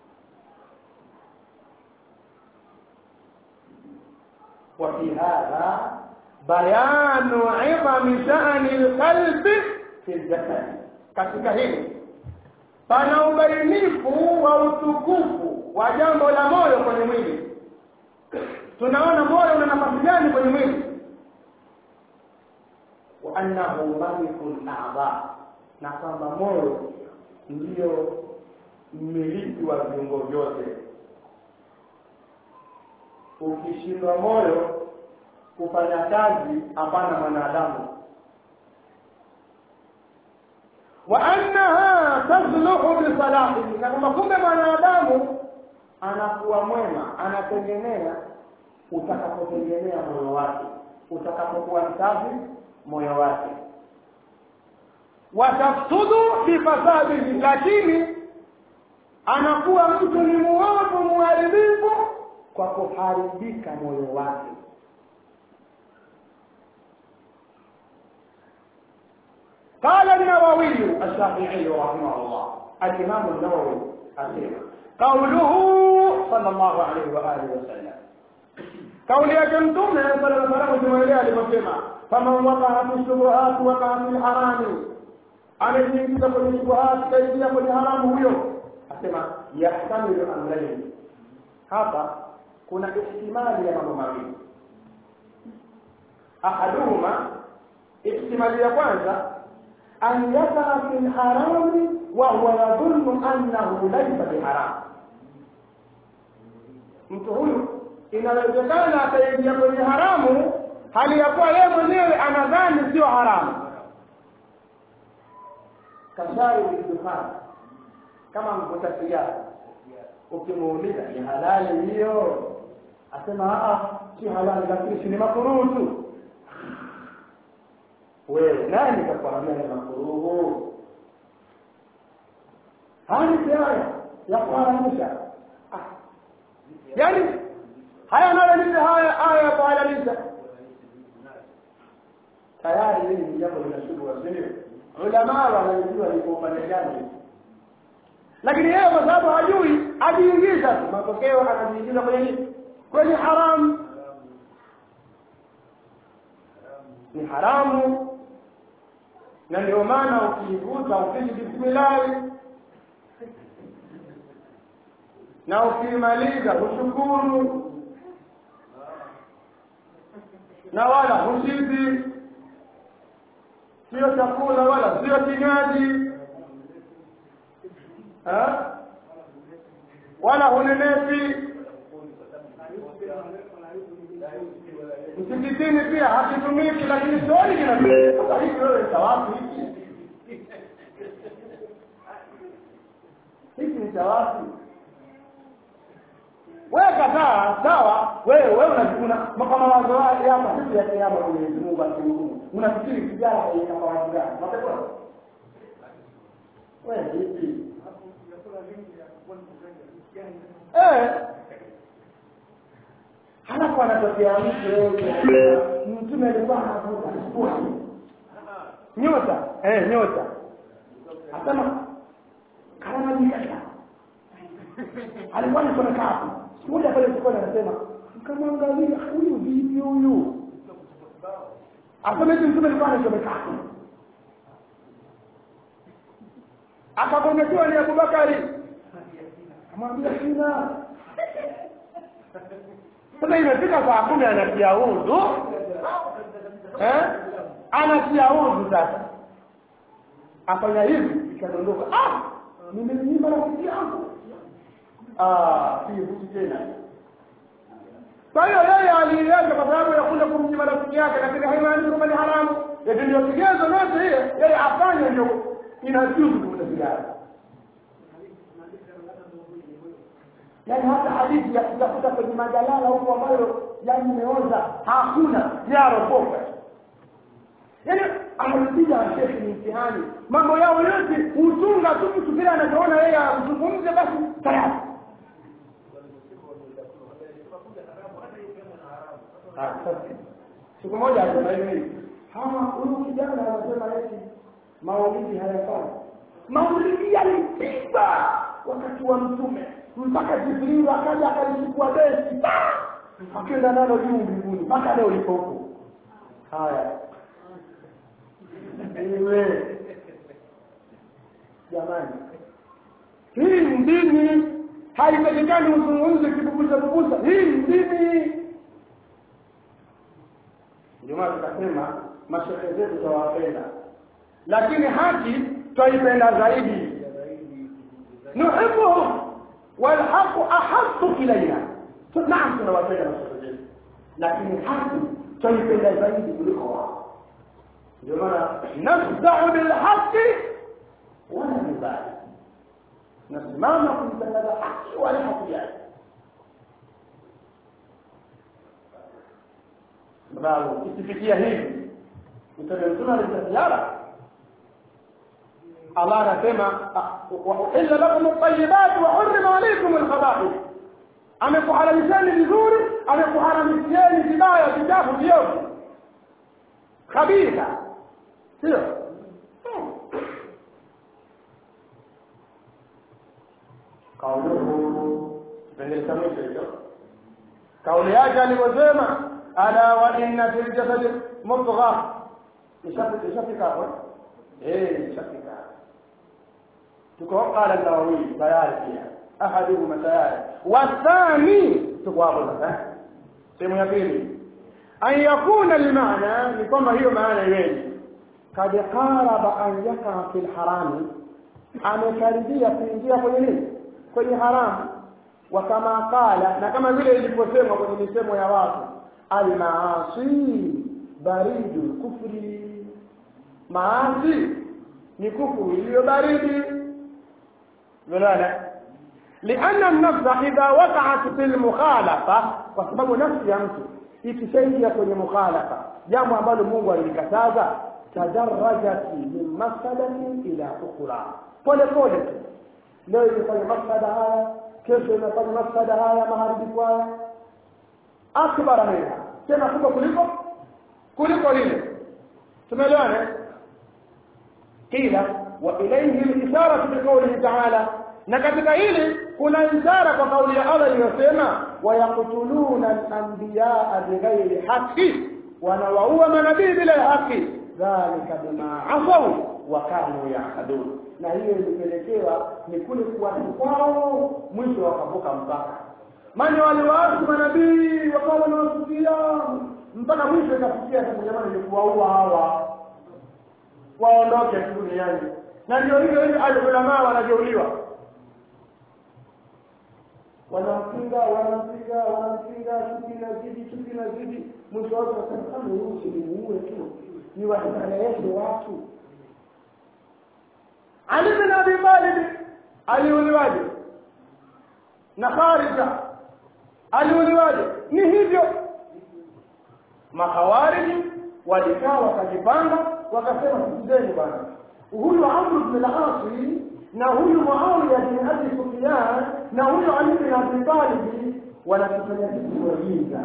وفي هذا بيان عظم شأن القلب في الجسد katika hili pana ubainifu wa utukufu wa jambo la moyo kwenye mwili tunaona moyo una nafasi gani kwenye mwili wa annahu malikul a'dha na kwamba moyo ndiyo mmiliki wa viungo vyote ukishindwa moyo kufanya kazi hapana mwanadamu wa annaha tasluhu bisalahihi na kwamba kumbe mwanadamu anakuwa mwema anatengenea utakapotengenea moyo wake utakapokuwa msafi moyo wake watafsudu bifasadihi lakini anakuwa mtu ni muovu muharibifu kwa kuharibika moyo wake قال النووي الشافعي رحمه الله الإمام النووي أسيما قوله صلى الله عليه وآله وسلم قول يا مtume صلى الله عليه وسلم aliposema faman waqa'a fi shubuhat waqa'a fi harami anajiingiza kwenye shubuhat kaingia kwenye haramu huyo asema yahtamilu amrayn hapa kuna ihtimali ya mambo mawili ahaduhuma ihtimali ya kwanza أن يقع في الحرام وهو يظن أنه ليس بحرام mtu huyu inawezekana ataingia kwenye haramu hali ya kuwa yeye mwenyewe anadhani sio haramu kashari dukani kama mvuta sigara ukimuuliza ni halali hiyo asema si halali lakini si ni makuruhu tu wewe nani kakwambia ni makuruhu hali haya ya kuharamisha ah. yaani haya anayoleta haya aya ya kuhalalisha tayari hili ni jambo linashughuliwa sio ulamaa wanajua ni kwa upande gani lakini yeye kwa sababu hajui ajiingiza tu matokeo anajiingiza kwenye nini kwenye haramu ni haramu na ndio maana ukiivuta upiji bismillahi na ukimaliza ushukuru na wala hushizi sio chakula wala sio kinywaji eh? wala hunenepi msikitini pia hakitumiki lakini sioni kinatumika sasa hivi wewe cha wapi hiki hiki ni cha wapi wewe kataa sawa wewe wewe unajikuna kwa mawazo yako siku ya kiyama Mwenyezi Mungu akihukumu unafikiri kijana kwa mawazo gani unapepona wewe vipi eh halafu anatokea mtu leo mtume alikuwa anavuta sport nyota eh nyota asema kama jikasha alikuwa anasomeka hapo siku moja pale sokoni anasema mkamwangalia huyu vipi huyu asema hivi mtume alikuwa anasomeka hapo akagongekewa ni Abubakari amwambia sina sasa imefika saa kumi anatia udhu eh anatia udhu sasa afanya hivi ikadondoka ah nimemnyima rafiki yangu ah si tena kwa hiyo yeye aliiacha kwa sababu ya kuja kumnyima rafiki yake lakini haimaanishi kwamba ni haramu eti ndio kigezo yote hiyo yeye afanye ndio inajuzu kuvuta sigara yaani hata hadithi ya kutafuta kwenye majalala huko ambayo yani imeoza hakuna yaropoka yaani amepiga shehe ni mtihani mambo yao yote hutunga tu mtu vile anavyoona yeye azungumze basi tayari siku moja asema hivi hawa huyu kijana anasema eti maulidi hayafai maulidi yalipigwa wakati wa mtume mpaka jibrilu akaja akalichukua besi akaenda nalo juu mbinguni mpaka leo lipo huko haya iwe jamani hii ni dini haipatikani uzungumze kibubusa bubusa hii ni dini ndio maana tukasema mashehe zetu tawapenda lakini haki twaipenda zaidi nuhibuhum walhaqu ahasu ilaina naam tunawapenda mashehe zetu lakini haki twaipenda zaidi kuliko wao ndio maana nafdau bilhaqi wala nubali nasimama kuitangaza haki wala hakujali sababu ikifikia hivi mtume mtume alisema Allah anasema wa uhilla lakum at-tayyibat wa hurrima alaykum al-khaba'ith amekuhalalisheni vizuri amekuharamishieni vibaya vichafu vyote khabitha sio kauluhu kipengele cha mwisho hicho kauli yake alivyosema ala wa inna fil jasadi mudgha ishafika hapo eh ishafika tuko qala an-nawawi tayari pia ahaduhuma tayari wathani tuko hapo sasa sehemu ya pili an yakuna al-maana ni kwamba hiyo maana iweje kad qaraba an yaka fil harami amekaribia kuingia kwenye nini kwenye haramu wa kama qala na kama vile iliposemwa kwenye misemo ya watu almaasi baridu kufri maasi ni kufuru iliyo baridi unaona لأن النفس إذا وقعت في المخالفة وسبب نفس ya mtu ikishaingia kwenye mukhalafa jambo ambalo Mungu alikataza tadarrajat min masalatin ila ukhra pole pole leo inafanya masada haya kesho inafanya masada haya maharibifu haya akbara minha tena kubwa kuliko kuliko lile tumeelewana kila wa ilayhi al-ishara bi qawlihi ta'ala na katika hili kuna ishara kwa kauli ya Allah iliyosema wayaqtuluna al-anbiya'a bighairi haqqi wanawaua manabii bila haki dhalika bima asaw wa kanu yahdun na hiyo ilipelekewa ni kule kuwasi kwao mwisho wakavuka mpaka maana waliwaasi manabii wakawa wanawasukia mpaka mwisho ikafikia sasa jamani ni kuwaua hawa waondoke tu duniani na ndio hivyo hivyo alulamaa wanajeuliwa wanampinga wanampinga wanampinga chuki na zidi chuki na zidi mwisho wake wasema kama huyu si muue tu ni wastareheshe watu Ali bin Abi Talib aliuliwaje na Kharija aliuliwaje ni hivyo makawariji walikaa wakajipanga wakasema sikizeni bwana huyu Amr bin al-As na huyu Muawiya bin Abi Sufyan na huyu Ali bin Abi Talib wanatufanya sisi wajinga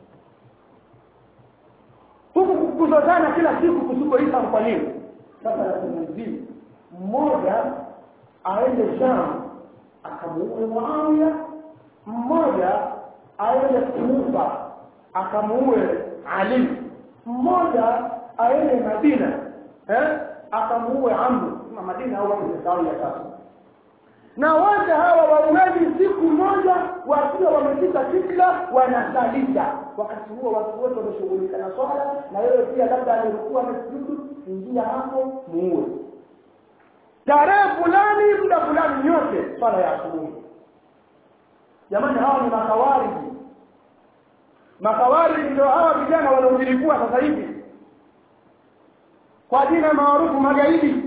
huku kuzozana kila siku kusikoisa kwa nini sasa nasema hivi mmoja aende Sham akamuue Muawiya mmoja aende Kufa akamuue Ali mmoja aende Madina eh akamuue Amr kama Madina au wapi sawa ya tatu na wote hawa wauaji siku moja wakiwa wamefika kibla wanasalisha wakati huo watu wote wameshughulika na swala na wewe pia labda alikuwa amesujudu ingia hapo muue tarehe fulani muda fulani nyote swala ya asubuhi jamani hawa ni makawariji makawariji ndio hawa vijana wanaojilipua sasa hivi kwa jina maarufu magaidi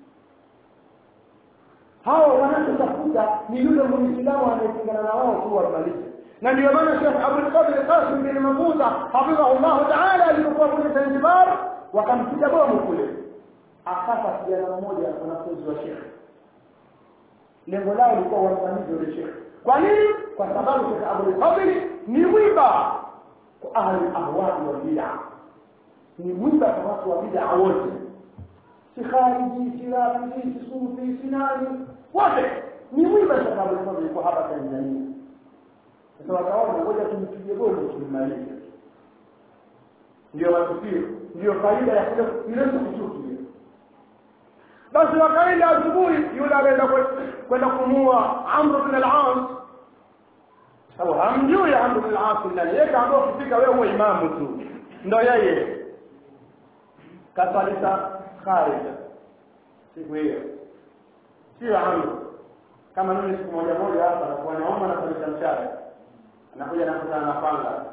hao wanachotafuta ni yule muislamu anayepingana na wao tu wamalize na ndio maana Sheikh Abdul Qadir Qasim bin Mafuza hafidhahullah ta'ala alipokuwa kule Zanzibar wakampiga bomu kule akafa kijana mmoja wanafunzi wa Sheikh lengo lao lilikuwa wamfanyie yule Sheikh kwa nini kwa sababu Sheikh Abdul Qadir ni mwiba kwa ahli ahwadi wa bid'ah ni mwiba kwa watu wa bid'ah wote si khariji si rafiji si sufi si nani wote ni mwiba sababu kama yuko hapa Tanzania sasa wakaona ngoja tumpige bomu tummalize ndio matukio ndio faida ya kule ile kuchukia basi wakaenda asubuhi yule akaenda kwenda kumua Amr bin al-As au hamjui Amr bin al-As ndani yeye kaambia ukifika wewe uwe imamu tu ndio yeye kasalisa kharija siku hiyo sio Amr kama mimi siku moja moja hapa nakuwa naomba na kuleta mshahara anakuja nakutana na panga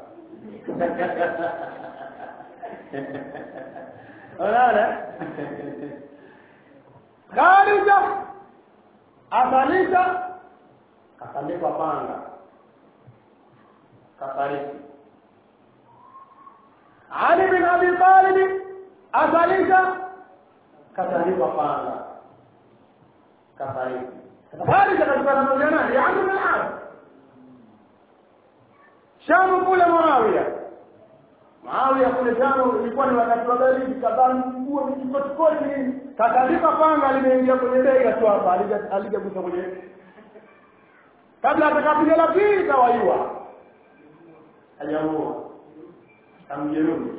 unaona kharija asalisha akandikwa panga kafariki Ali bin Abi Talib asalisha katandikwa panga kafariki kharija katika pamoja naye ya Amr bin al-As Shamu kule Muawiya Muawiya kule Shamu ilikuwa ni wakati wa baridi kabani nguo mikikotikoti nini katandika panga limeingia kwenye bega tu hapa alijagusa kwenye kabla atakapiga la pili kawaiwa hajaua amjeruhi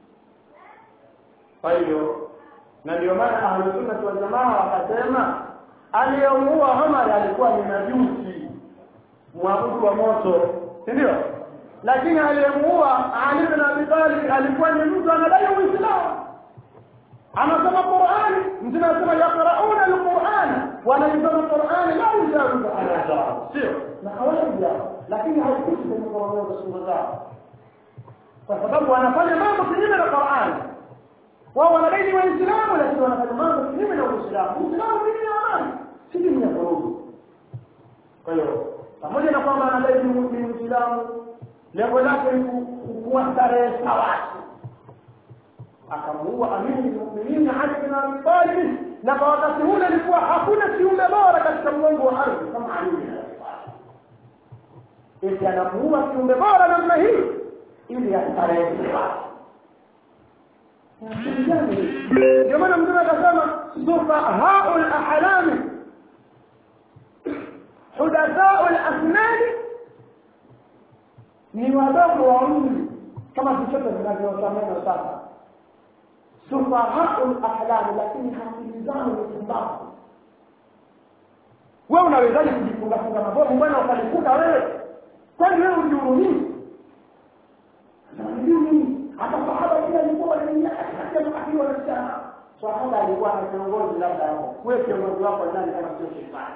kwa hiyo na ndio maana ahlusunna wal jamaa wakasema aliyemuua Umar alikuwa ni majusi mwabudu wa moto si ndio lakini aliyemuua Ali bin Abi Talib alikuwa ni mtu anadai Uislamu anasoma Qur'ani mtume anasema yaqrauna al-Qur'an wanaisoma Qur'ani la yujawizu ala zao sio na kawaida lakini haikuti kwenye Qur'ani kwa sura zao kwa sababu wanafanya mambo kinyume na Qur'ani wao wanadai ni waislamu lakini wanafanya mambo kinyume na Uislamu Uislamu ni amani si dini ya vurugu kwa hiyo pamoja na kwamba anadai ni Muislamu lengo lake ni kuwa starehe watu akamuua amiri muuminin Ali bin Abi Talib na kwa wakati ule ilikuwa hakuna kiumbe bora katika mgongo wa ardhi kama Ali bin Abi Talib eti anamuua kiumbe bora namna hii ili astarehe watu ndio maana mtume akasema sufahaul ahlami hudathaul asnani ni wadogo wa umri kama vichoto vinavyosamana sasa sufahaul ahlam lakini akili zao ni pumbavu wewe unawezaje kujifunga funga mabomu bwana ukalikuta wewe kwani wewe ujihurumii hata sahaba pia alikuwa wanaingia katikati ya makafiri wanasema sahaba alikuwa na kiongozi labda hapo wewe kiongozi wako nani kama sio shetani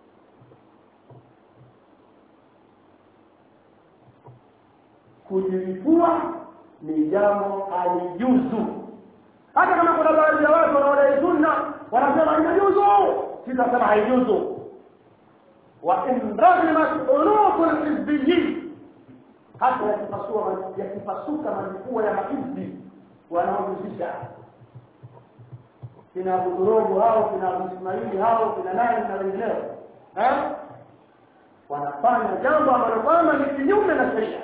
kujilipua ni jambo halijuzu hata kama kuna baadhi ya watu wanaodai sunna wanasema inajuzu sitasema haijuzu wa in ragimat unuqu lhizbiyin hata yakipasua yakipasuka majukua ya mahizbi wanaohusisha kina Abudurogo hao kina Abu Ismaili hao kina nani na wengineo eh wanafanya jambo ambalo kwamba ni kinyume na sheria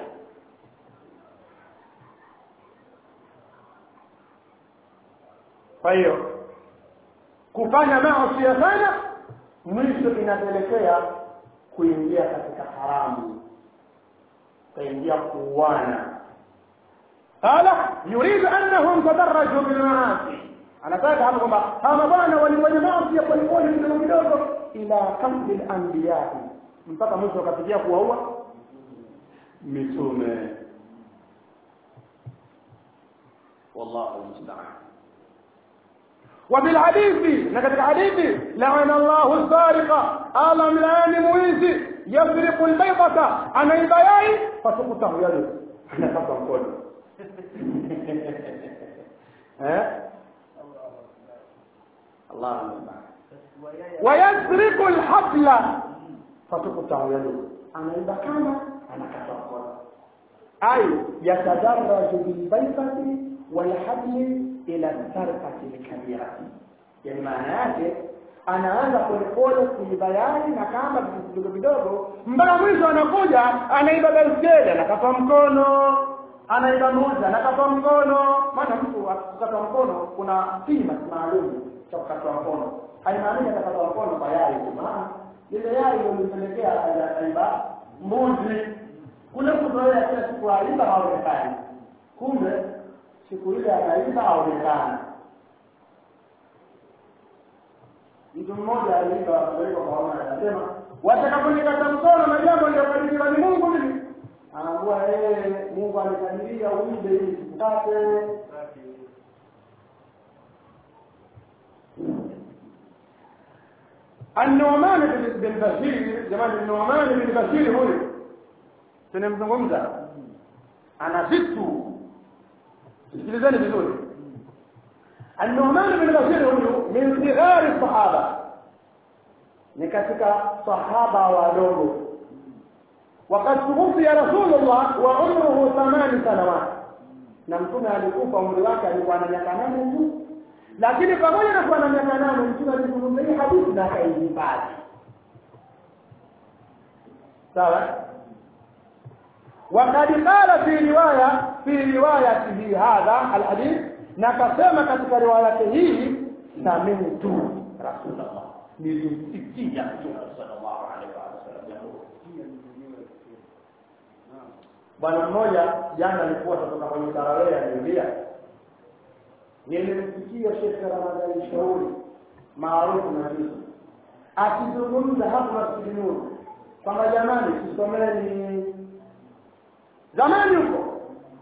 kwa hiyo kufanya maasi sana mwisho inapelekea kuingia katika haramu kuingia kuuana qala yuridu annahum tadarraju bil maasi anataka hapo kwamba hawa mabwana walifanya maasi ya polepole kidogo kidogo ila kambi al-anbiya mpaka mwisho wakafikia kuwaua mitume wallahu musta'an وبالحديث نكتب حديث لعن الله السارق ألم لان مويزي يسرق البيضة أنا البياي فتقطع يده أنا قطع كله ها الله المستعان ويسرق الحبل فتقطع يده أنا البكانة أنا قطع كله أي يتدرج بالبيضة والحبل ila sarfati lkabirati yani maana yake anaanza polepole kuibayani na kamba vitu vidogo vidogo mpaka mwisho anakuja anaiba baiskeli anakata mkono anaiba moja anakata mkono maana mtu akikata mkono kuna kima maalum cha kukata mkono haimaanishi atakata mkono kwa yai tu maana ile yai ndio ilimpelekea akaiba mbuzi kule kuzoea kila siku aiba haonekani kumbe siku ile anaiba aonekana mtu mmoja aliiba kupelekwa kwa Omar anasema watakaponikata mkono na jambo lilokadiriwa ni Mungu mimi anaambua yeye Mungu alikadiria uibe ili sikukate النعمان بن بشير جمال النعمان بن بشير huyu tunamzungumza ana vitu sikilizeni vizuri النعمان بن بشير huyu min sighari sahaba ni katika sahaba wadogo وقد توفي رسول الله وعمره ثمان سنوات na mtume alikufa umri wake alikuwa na miaka nane tu lakini pamoja na kuwa na miaka nane mtume alizungumza hii hadithi na akaihifadhi sawa وقد قال في روايه في روايته هذا الحديث na kasema katika riwaya yake hii sami'tu rasulullah nilimsikia mtume sallallahu alaihi wasallam bwana mmoja jana alikuwa kutoka kwenye tarawih aliambia nilimsikia Sheikh Ramadhani Shauri maarufu na juzi akizungumza hapo Masjid Nur kwamba jamani tusomeni zamani huko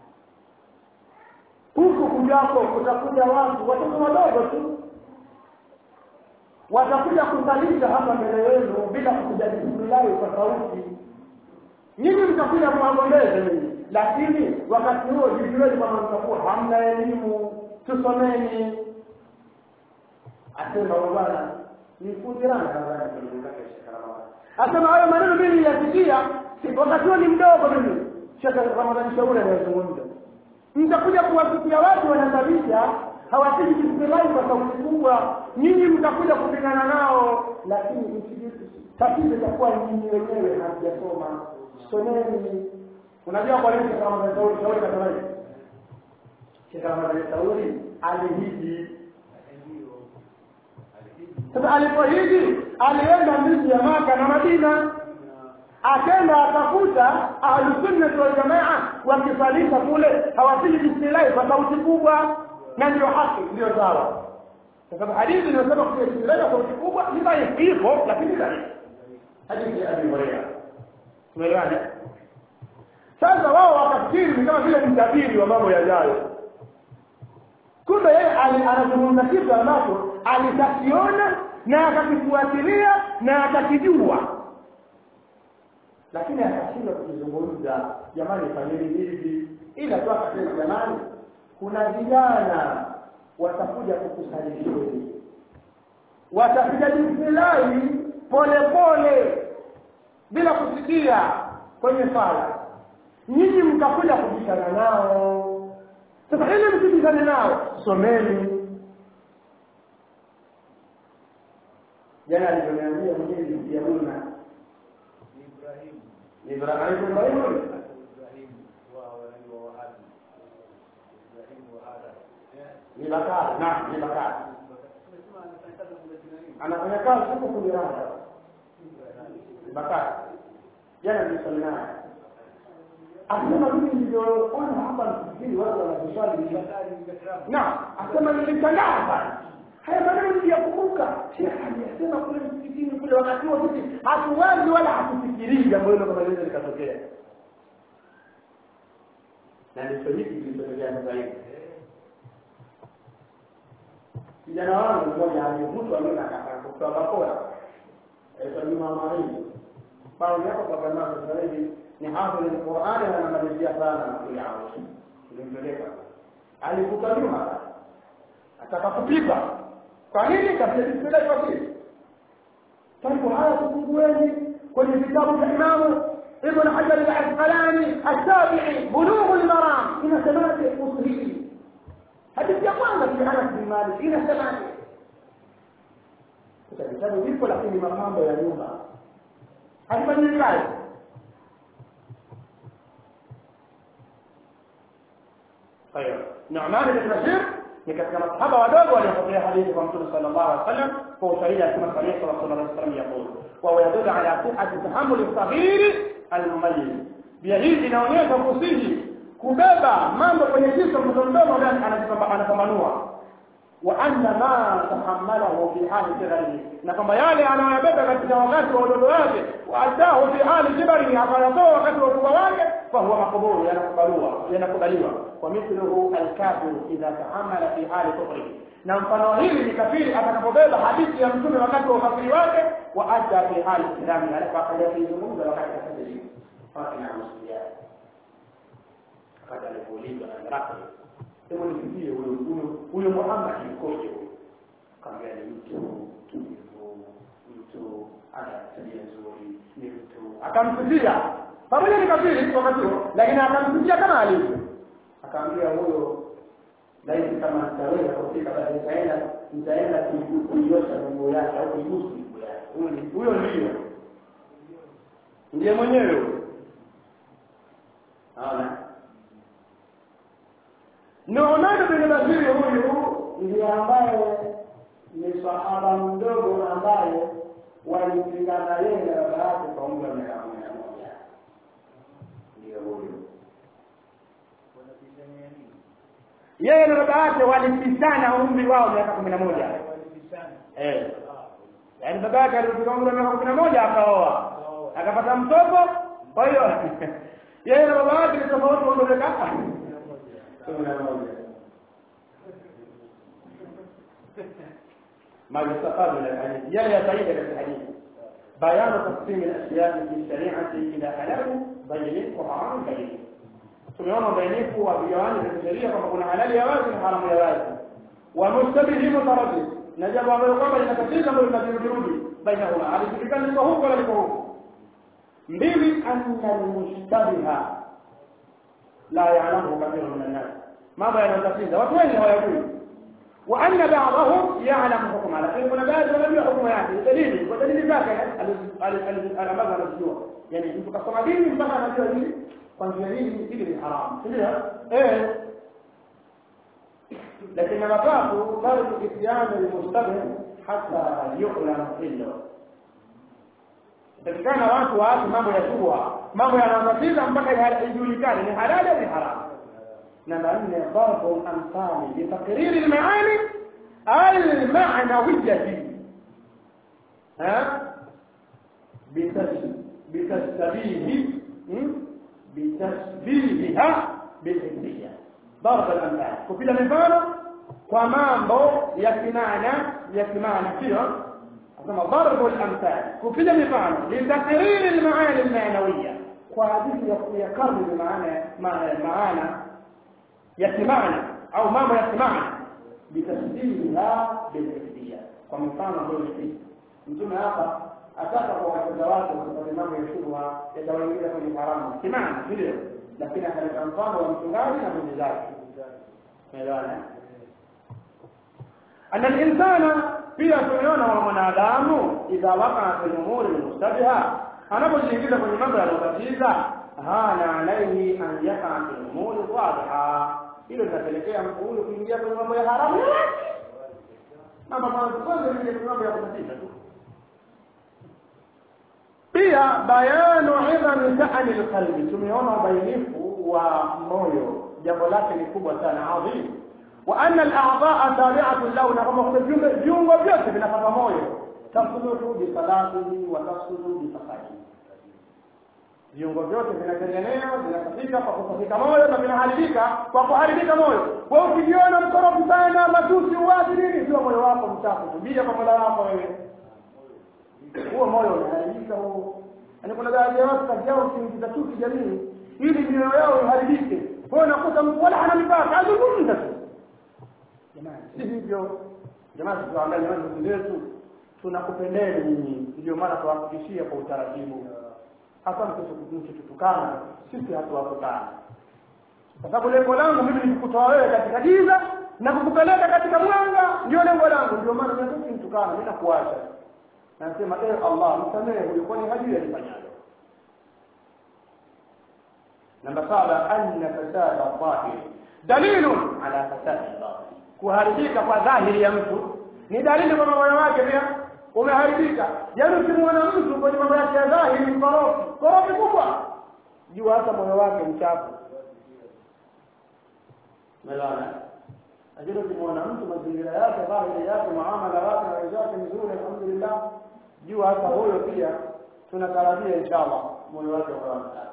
huku kujako kutakuja watu watoto wadogo tu watakuja kusalisha hapa mbele yenu bila kupiga bismillahi kwa sauti nyinyi mtakuja mwagombeze nyinyi lakini wakati huo jijueni kwamba mtakuwa hamna elimu tusomeni asema bwana ni kudirana nadhani asema hayo maneno mimi niliyasikia wakati huo ni mdogo mimi Sheikh Ramadhani Shauri anayezungumza mtakuja kuwasikia watu wanasabisha hawapigi bismillahi kwa sauti kubwa nyinyi mtakuja kupigana nao lakini tatizo itakuwa nyinyi wenyewe hamjasoma someni unajua kwa nini Sheikh Ramadhani Shauri Shauri kasema hivi Sheikh Ramadhani Shauri alihiji sasa alipohiji alienda miji ya Maka na Madina akenda akakuta ahlusunnati waljamaa wakisalisha kule hawapigi bismillahi kwa sauti kubwa na ndio haki ndio sawa kwa sababu hadithi inasema kupiga bismillahi kwa sauti kubwa ni dhaifu ipo lakini dhaifu hadithi ya Abi Hurairah tumeelewana sasa wao wakafikiri ni kama vile mtabiri wa mambo yajayo kumbe yeye ali- anazungumza kitu ambacho alitakiona na akakifuatilia na akakijua lakini akashindwa kukizungumza jamani fanyeni hivi ila tu akasema jamani kuna vijana watakuja kukusalisheni watapiga bismillahi pole pole bila kusikia kwenye sala nyinyi mtakuja kubishana nao sasa ili msibishane nao someni jana alivyoniambia mwenyewe mjamuna Ibrahim Ibrahim Ibrahim Ibrahim wa wanani wa Wahabi Ibrahim wa Ada ni bakari naam ni bakari tumesema anafanya kazi kule Tanzania anafanya kazi huko kuliranda bakari jana nilisali naye asema mimi nilivyoona hapa nafikiri watu wanaswali Bakari Bakram na asema nilishangaa sana haya maneno niliyakumbuka shekh aliyasema kule msikitini kule wakati huo sisi hatuwazi wala hatufikirii jambo hilo kama linaweza likatokea na ndicho hiki kilichotokea sasa hivi kijana wangu mmoja alivutwa mimi akataka kutoa bakora aitwa Juma Marini bao yako kwa jamaa sasa hivi ni hafidh al-Qur'an na anamalizia sana na kuyaona tulimpeleka alivuka nyuma ataka kupigwa kwa nini kapeleka kwa kile tangu haya kufungueni kwenye vitabu vya Imamu Ibn Hajar al-Asqalani al-Sabi'i Bulugh al-Maram inasemaje kuhusu hili hadithi ya kwanza fi Anas bin Malik inasemaje sasa vitabu vipo lakini mapambo ya nyumba haifanyiki kazi طيب نعمان بن بشير ni katika masahaba wadogo waliopokea hadithi kwa mtume sallallahu alaihi wasallam kwa ushahidi akisema sami'tu rasulullah sallallahu alaihi wasallam yaqul wa huwa yadullu ala sihhati tahammul as-saghir al-mumayyiz pia hii inaonyesha kusihi kubeba mambo kwenye kichwa mtoto mdogo ambaye anapambanua wa anna ma tahammalahu fi hali sigharihi na kwamba yale anayobeba katika wakati wa udogo wake waadahu fi hali kibarihi akayatoa wakati wa ukubwa wake fahuwa makbulu yanakubaliwa yanakubaliwa wa mithluhu alkafiru idha tahammala fi hali kufrihi na mfano hili ni kafiri atakapobeba hadithi ya mtume wakati wa ukafiri wake wa adda fi hali islami alafu akaja kuizungumza wakati wa kafiri fakina msulia wakati alipoulizwa na Herakli hebu nifikie huyo huyo huyo Muhammad yukoje huyo kaambia ni mtu tulivu mtu ana tabia nzuri ni mtu akamsifia pamoja ni kafiri wakati huo lakini akamsifia kama alivyo akaambia huyo laiti kama nitaweza kufika basi nitaenda nitaenda kuiosha nguo yake au kuigusu nguo yake huyo ni huyo ndio ndiye mwenyewe huyo naona Nu'man bin Bashir huyu ndiye ambaye ni sahaba mdogo ambaye walipingana yeye na baba yake kwa umri wa miaka kumi na moja. Ndiyo huyu. wanapishania nini Yeye na baba yake walipishana umri wao miaka kumi na moja. walipishana Eh. ah Yaani baba yake alipofika umri wa miaka kumi na moja akaoa. Akapata mtoto. Kwa hiyo yeye na baba yake ni tofauti wa umri wa kumi na moja. ما يستفاد من الحديث يلي يتعيد الحديث بيان تقسيم الاشياء في الشريعه الى حلال بين وحرام بين tumeona ubainifu wa vigawani vya kisheria kwamba kuna halali ya wazi na haramu ya wazi wa mustabihi mutaraddid na jambo ambalo kwamba linatatiza ambalo linavirudi bainahuma halijulikani liko huko wala liko huko mbili anna almushtabiha la ya'lamu kathiru min an-nas mambo yanayotatiza watu wengi hawayajui وأن بعضهم يعلم حكمها لكن kuna baadhi wanajua hukumu yake dalili kwa dalili zake alamaza anajua yani mtu kasoma dini mpaka anajua hili kwa njia hii hili ni haramu ndio eh lakini mapafu bado isyanu almustabih hata yu'lam hilo Takikana watu waache mambo ya shubha, mambo yanayotatiza mpaka ijulikane ni halali au ni haramu. نمبر أن ضرب الأمثال لتقرير المعاني المعنوية ها بتشبيه بتشبيهها بالحسية ضرب الأمثال وفي المثال kwa mambo ya kimaana ya kimaana sio asema darbu al-amthal kupiga mifano litakriri al-maani al-ma'nawiyya kwa ajili ya kuyakariri maana maana maana ya kimaana au mambo ya kimaana bitasdiliha bilhifdiyya kwa mfano ndio hivi mtume hapa ataka kwa watoto wake wasipate mambo ya shubha yatawaingiza kwenye haramu kimaana ndio lakini akaleta mfano wa mchungaji na mwenye zake umeelewana ana insana pia tumeona wa mwanadamu idha waqa fi umuri mustabiha anapojiingiza kwenye mambo yanayotatiza hana alaihi an yaqa fi umuri wadhiha hilo linapelekea mtu huyu kuingia kwenye mambo ya haramu mambo kwanza kwanza ni kwenye mambo ya kutatiza tu pia bayanu idhami sha'ani alqalbi tumeona ubainifu wa moyo jambo lake ni kubwa sana adhim wa anna al-a'dha'a tabi'atun lahu na kama kuna viungo viungo vyote vinapata moyo tasuluhu bi salatihi wa tasuluhu bi safarihi viungo vyote vinatengenea vinasafika kwa kusafika moyo na vinaharibika kwa kuharibika moyo wewe ukijiona mkorofi sana matusi uwazi nini sio moyo wako mchafu tubia kwa mola wako wewe huo moyo unaharibika huo yaani kuna baadhi ya watu kazi yao kuingiza chuki jamii ili mioyo yao iharibike kwa unakuta mtu wala hana mipaka azungumza tu jamani si hivyo jamani tuangalie ndugu zetu tunakupendeni nyinyi ndio maana tuwahakikishia kwa utaratibu hasa mkitutukana sisi hatuwatukana kwa sababu lengo langu mimi ni kukutoa wewe katika giza na kukupeleka katika mwanga ndio lengo langu ndio maana mimi nitukana mimi nakuacha nasema eh Allah msamehe huyu kwani hajui alifanyalo namba saba anna fasada dhahir dalilun ala fasadi batin kuharibika kwa dhahiri ya mtu ni dalili kwamba moyo wake pia umeharibika yaani ukimwona mtu kwenye mambo yake ya dhahiri mkorofi korofi kubwa jua hata moyo wake mchafu melana lakini ukimwona mtu mazingira yake dhahiri yake muamala wake na wenzake mzuri alhamdulillah jua hata huyo pia tunatarajia inshallah moyo wake ukawa msafi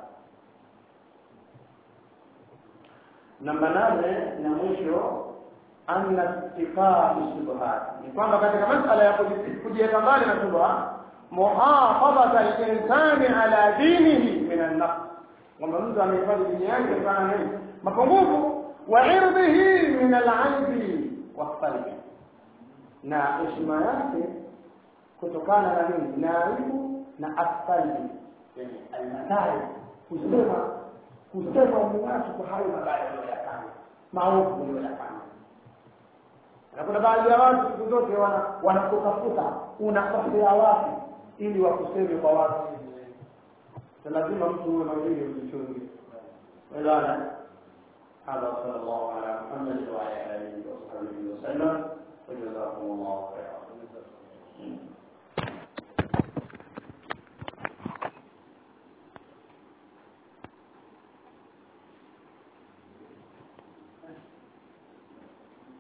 namba nane na mwisho anna ittifaa shubhat ni kwamba katika masala ya kujiweka mbali na shubha muhafadhata al-insani ala dinihi min an-naqs kwamba mtu amehifadhi dini yake kutokana na nini mapungufu wa irdhihi min al-aibi wa na heshima yake kutokana na nini na aibu na asfalbi yani almadai kusema kusema watu kwa hayo mabaya waliyofanya maovu waliyofanya na kuna baadhi ya watu siku zote wana wanakutafuta unakosea wapi ili wakuseme kwa watu lazima mtu uwe mawili ujichunge wala هذا صلى الله على محمد وعلى اله وصحبه وسلم وجزاكم الله خيرا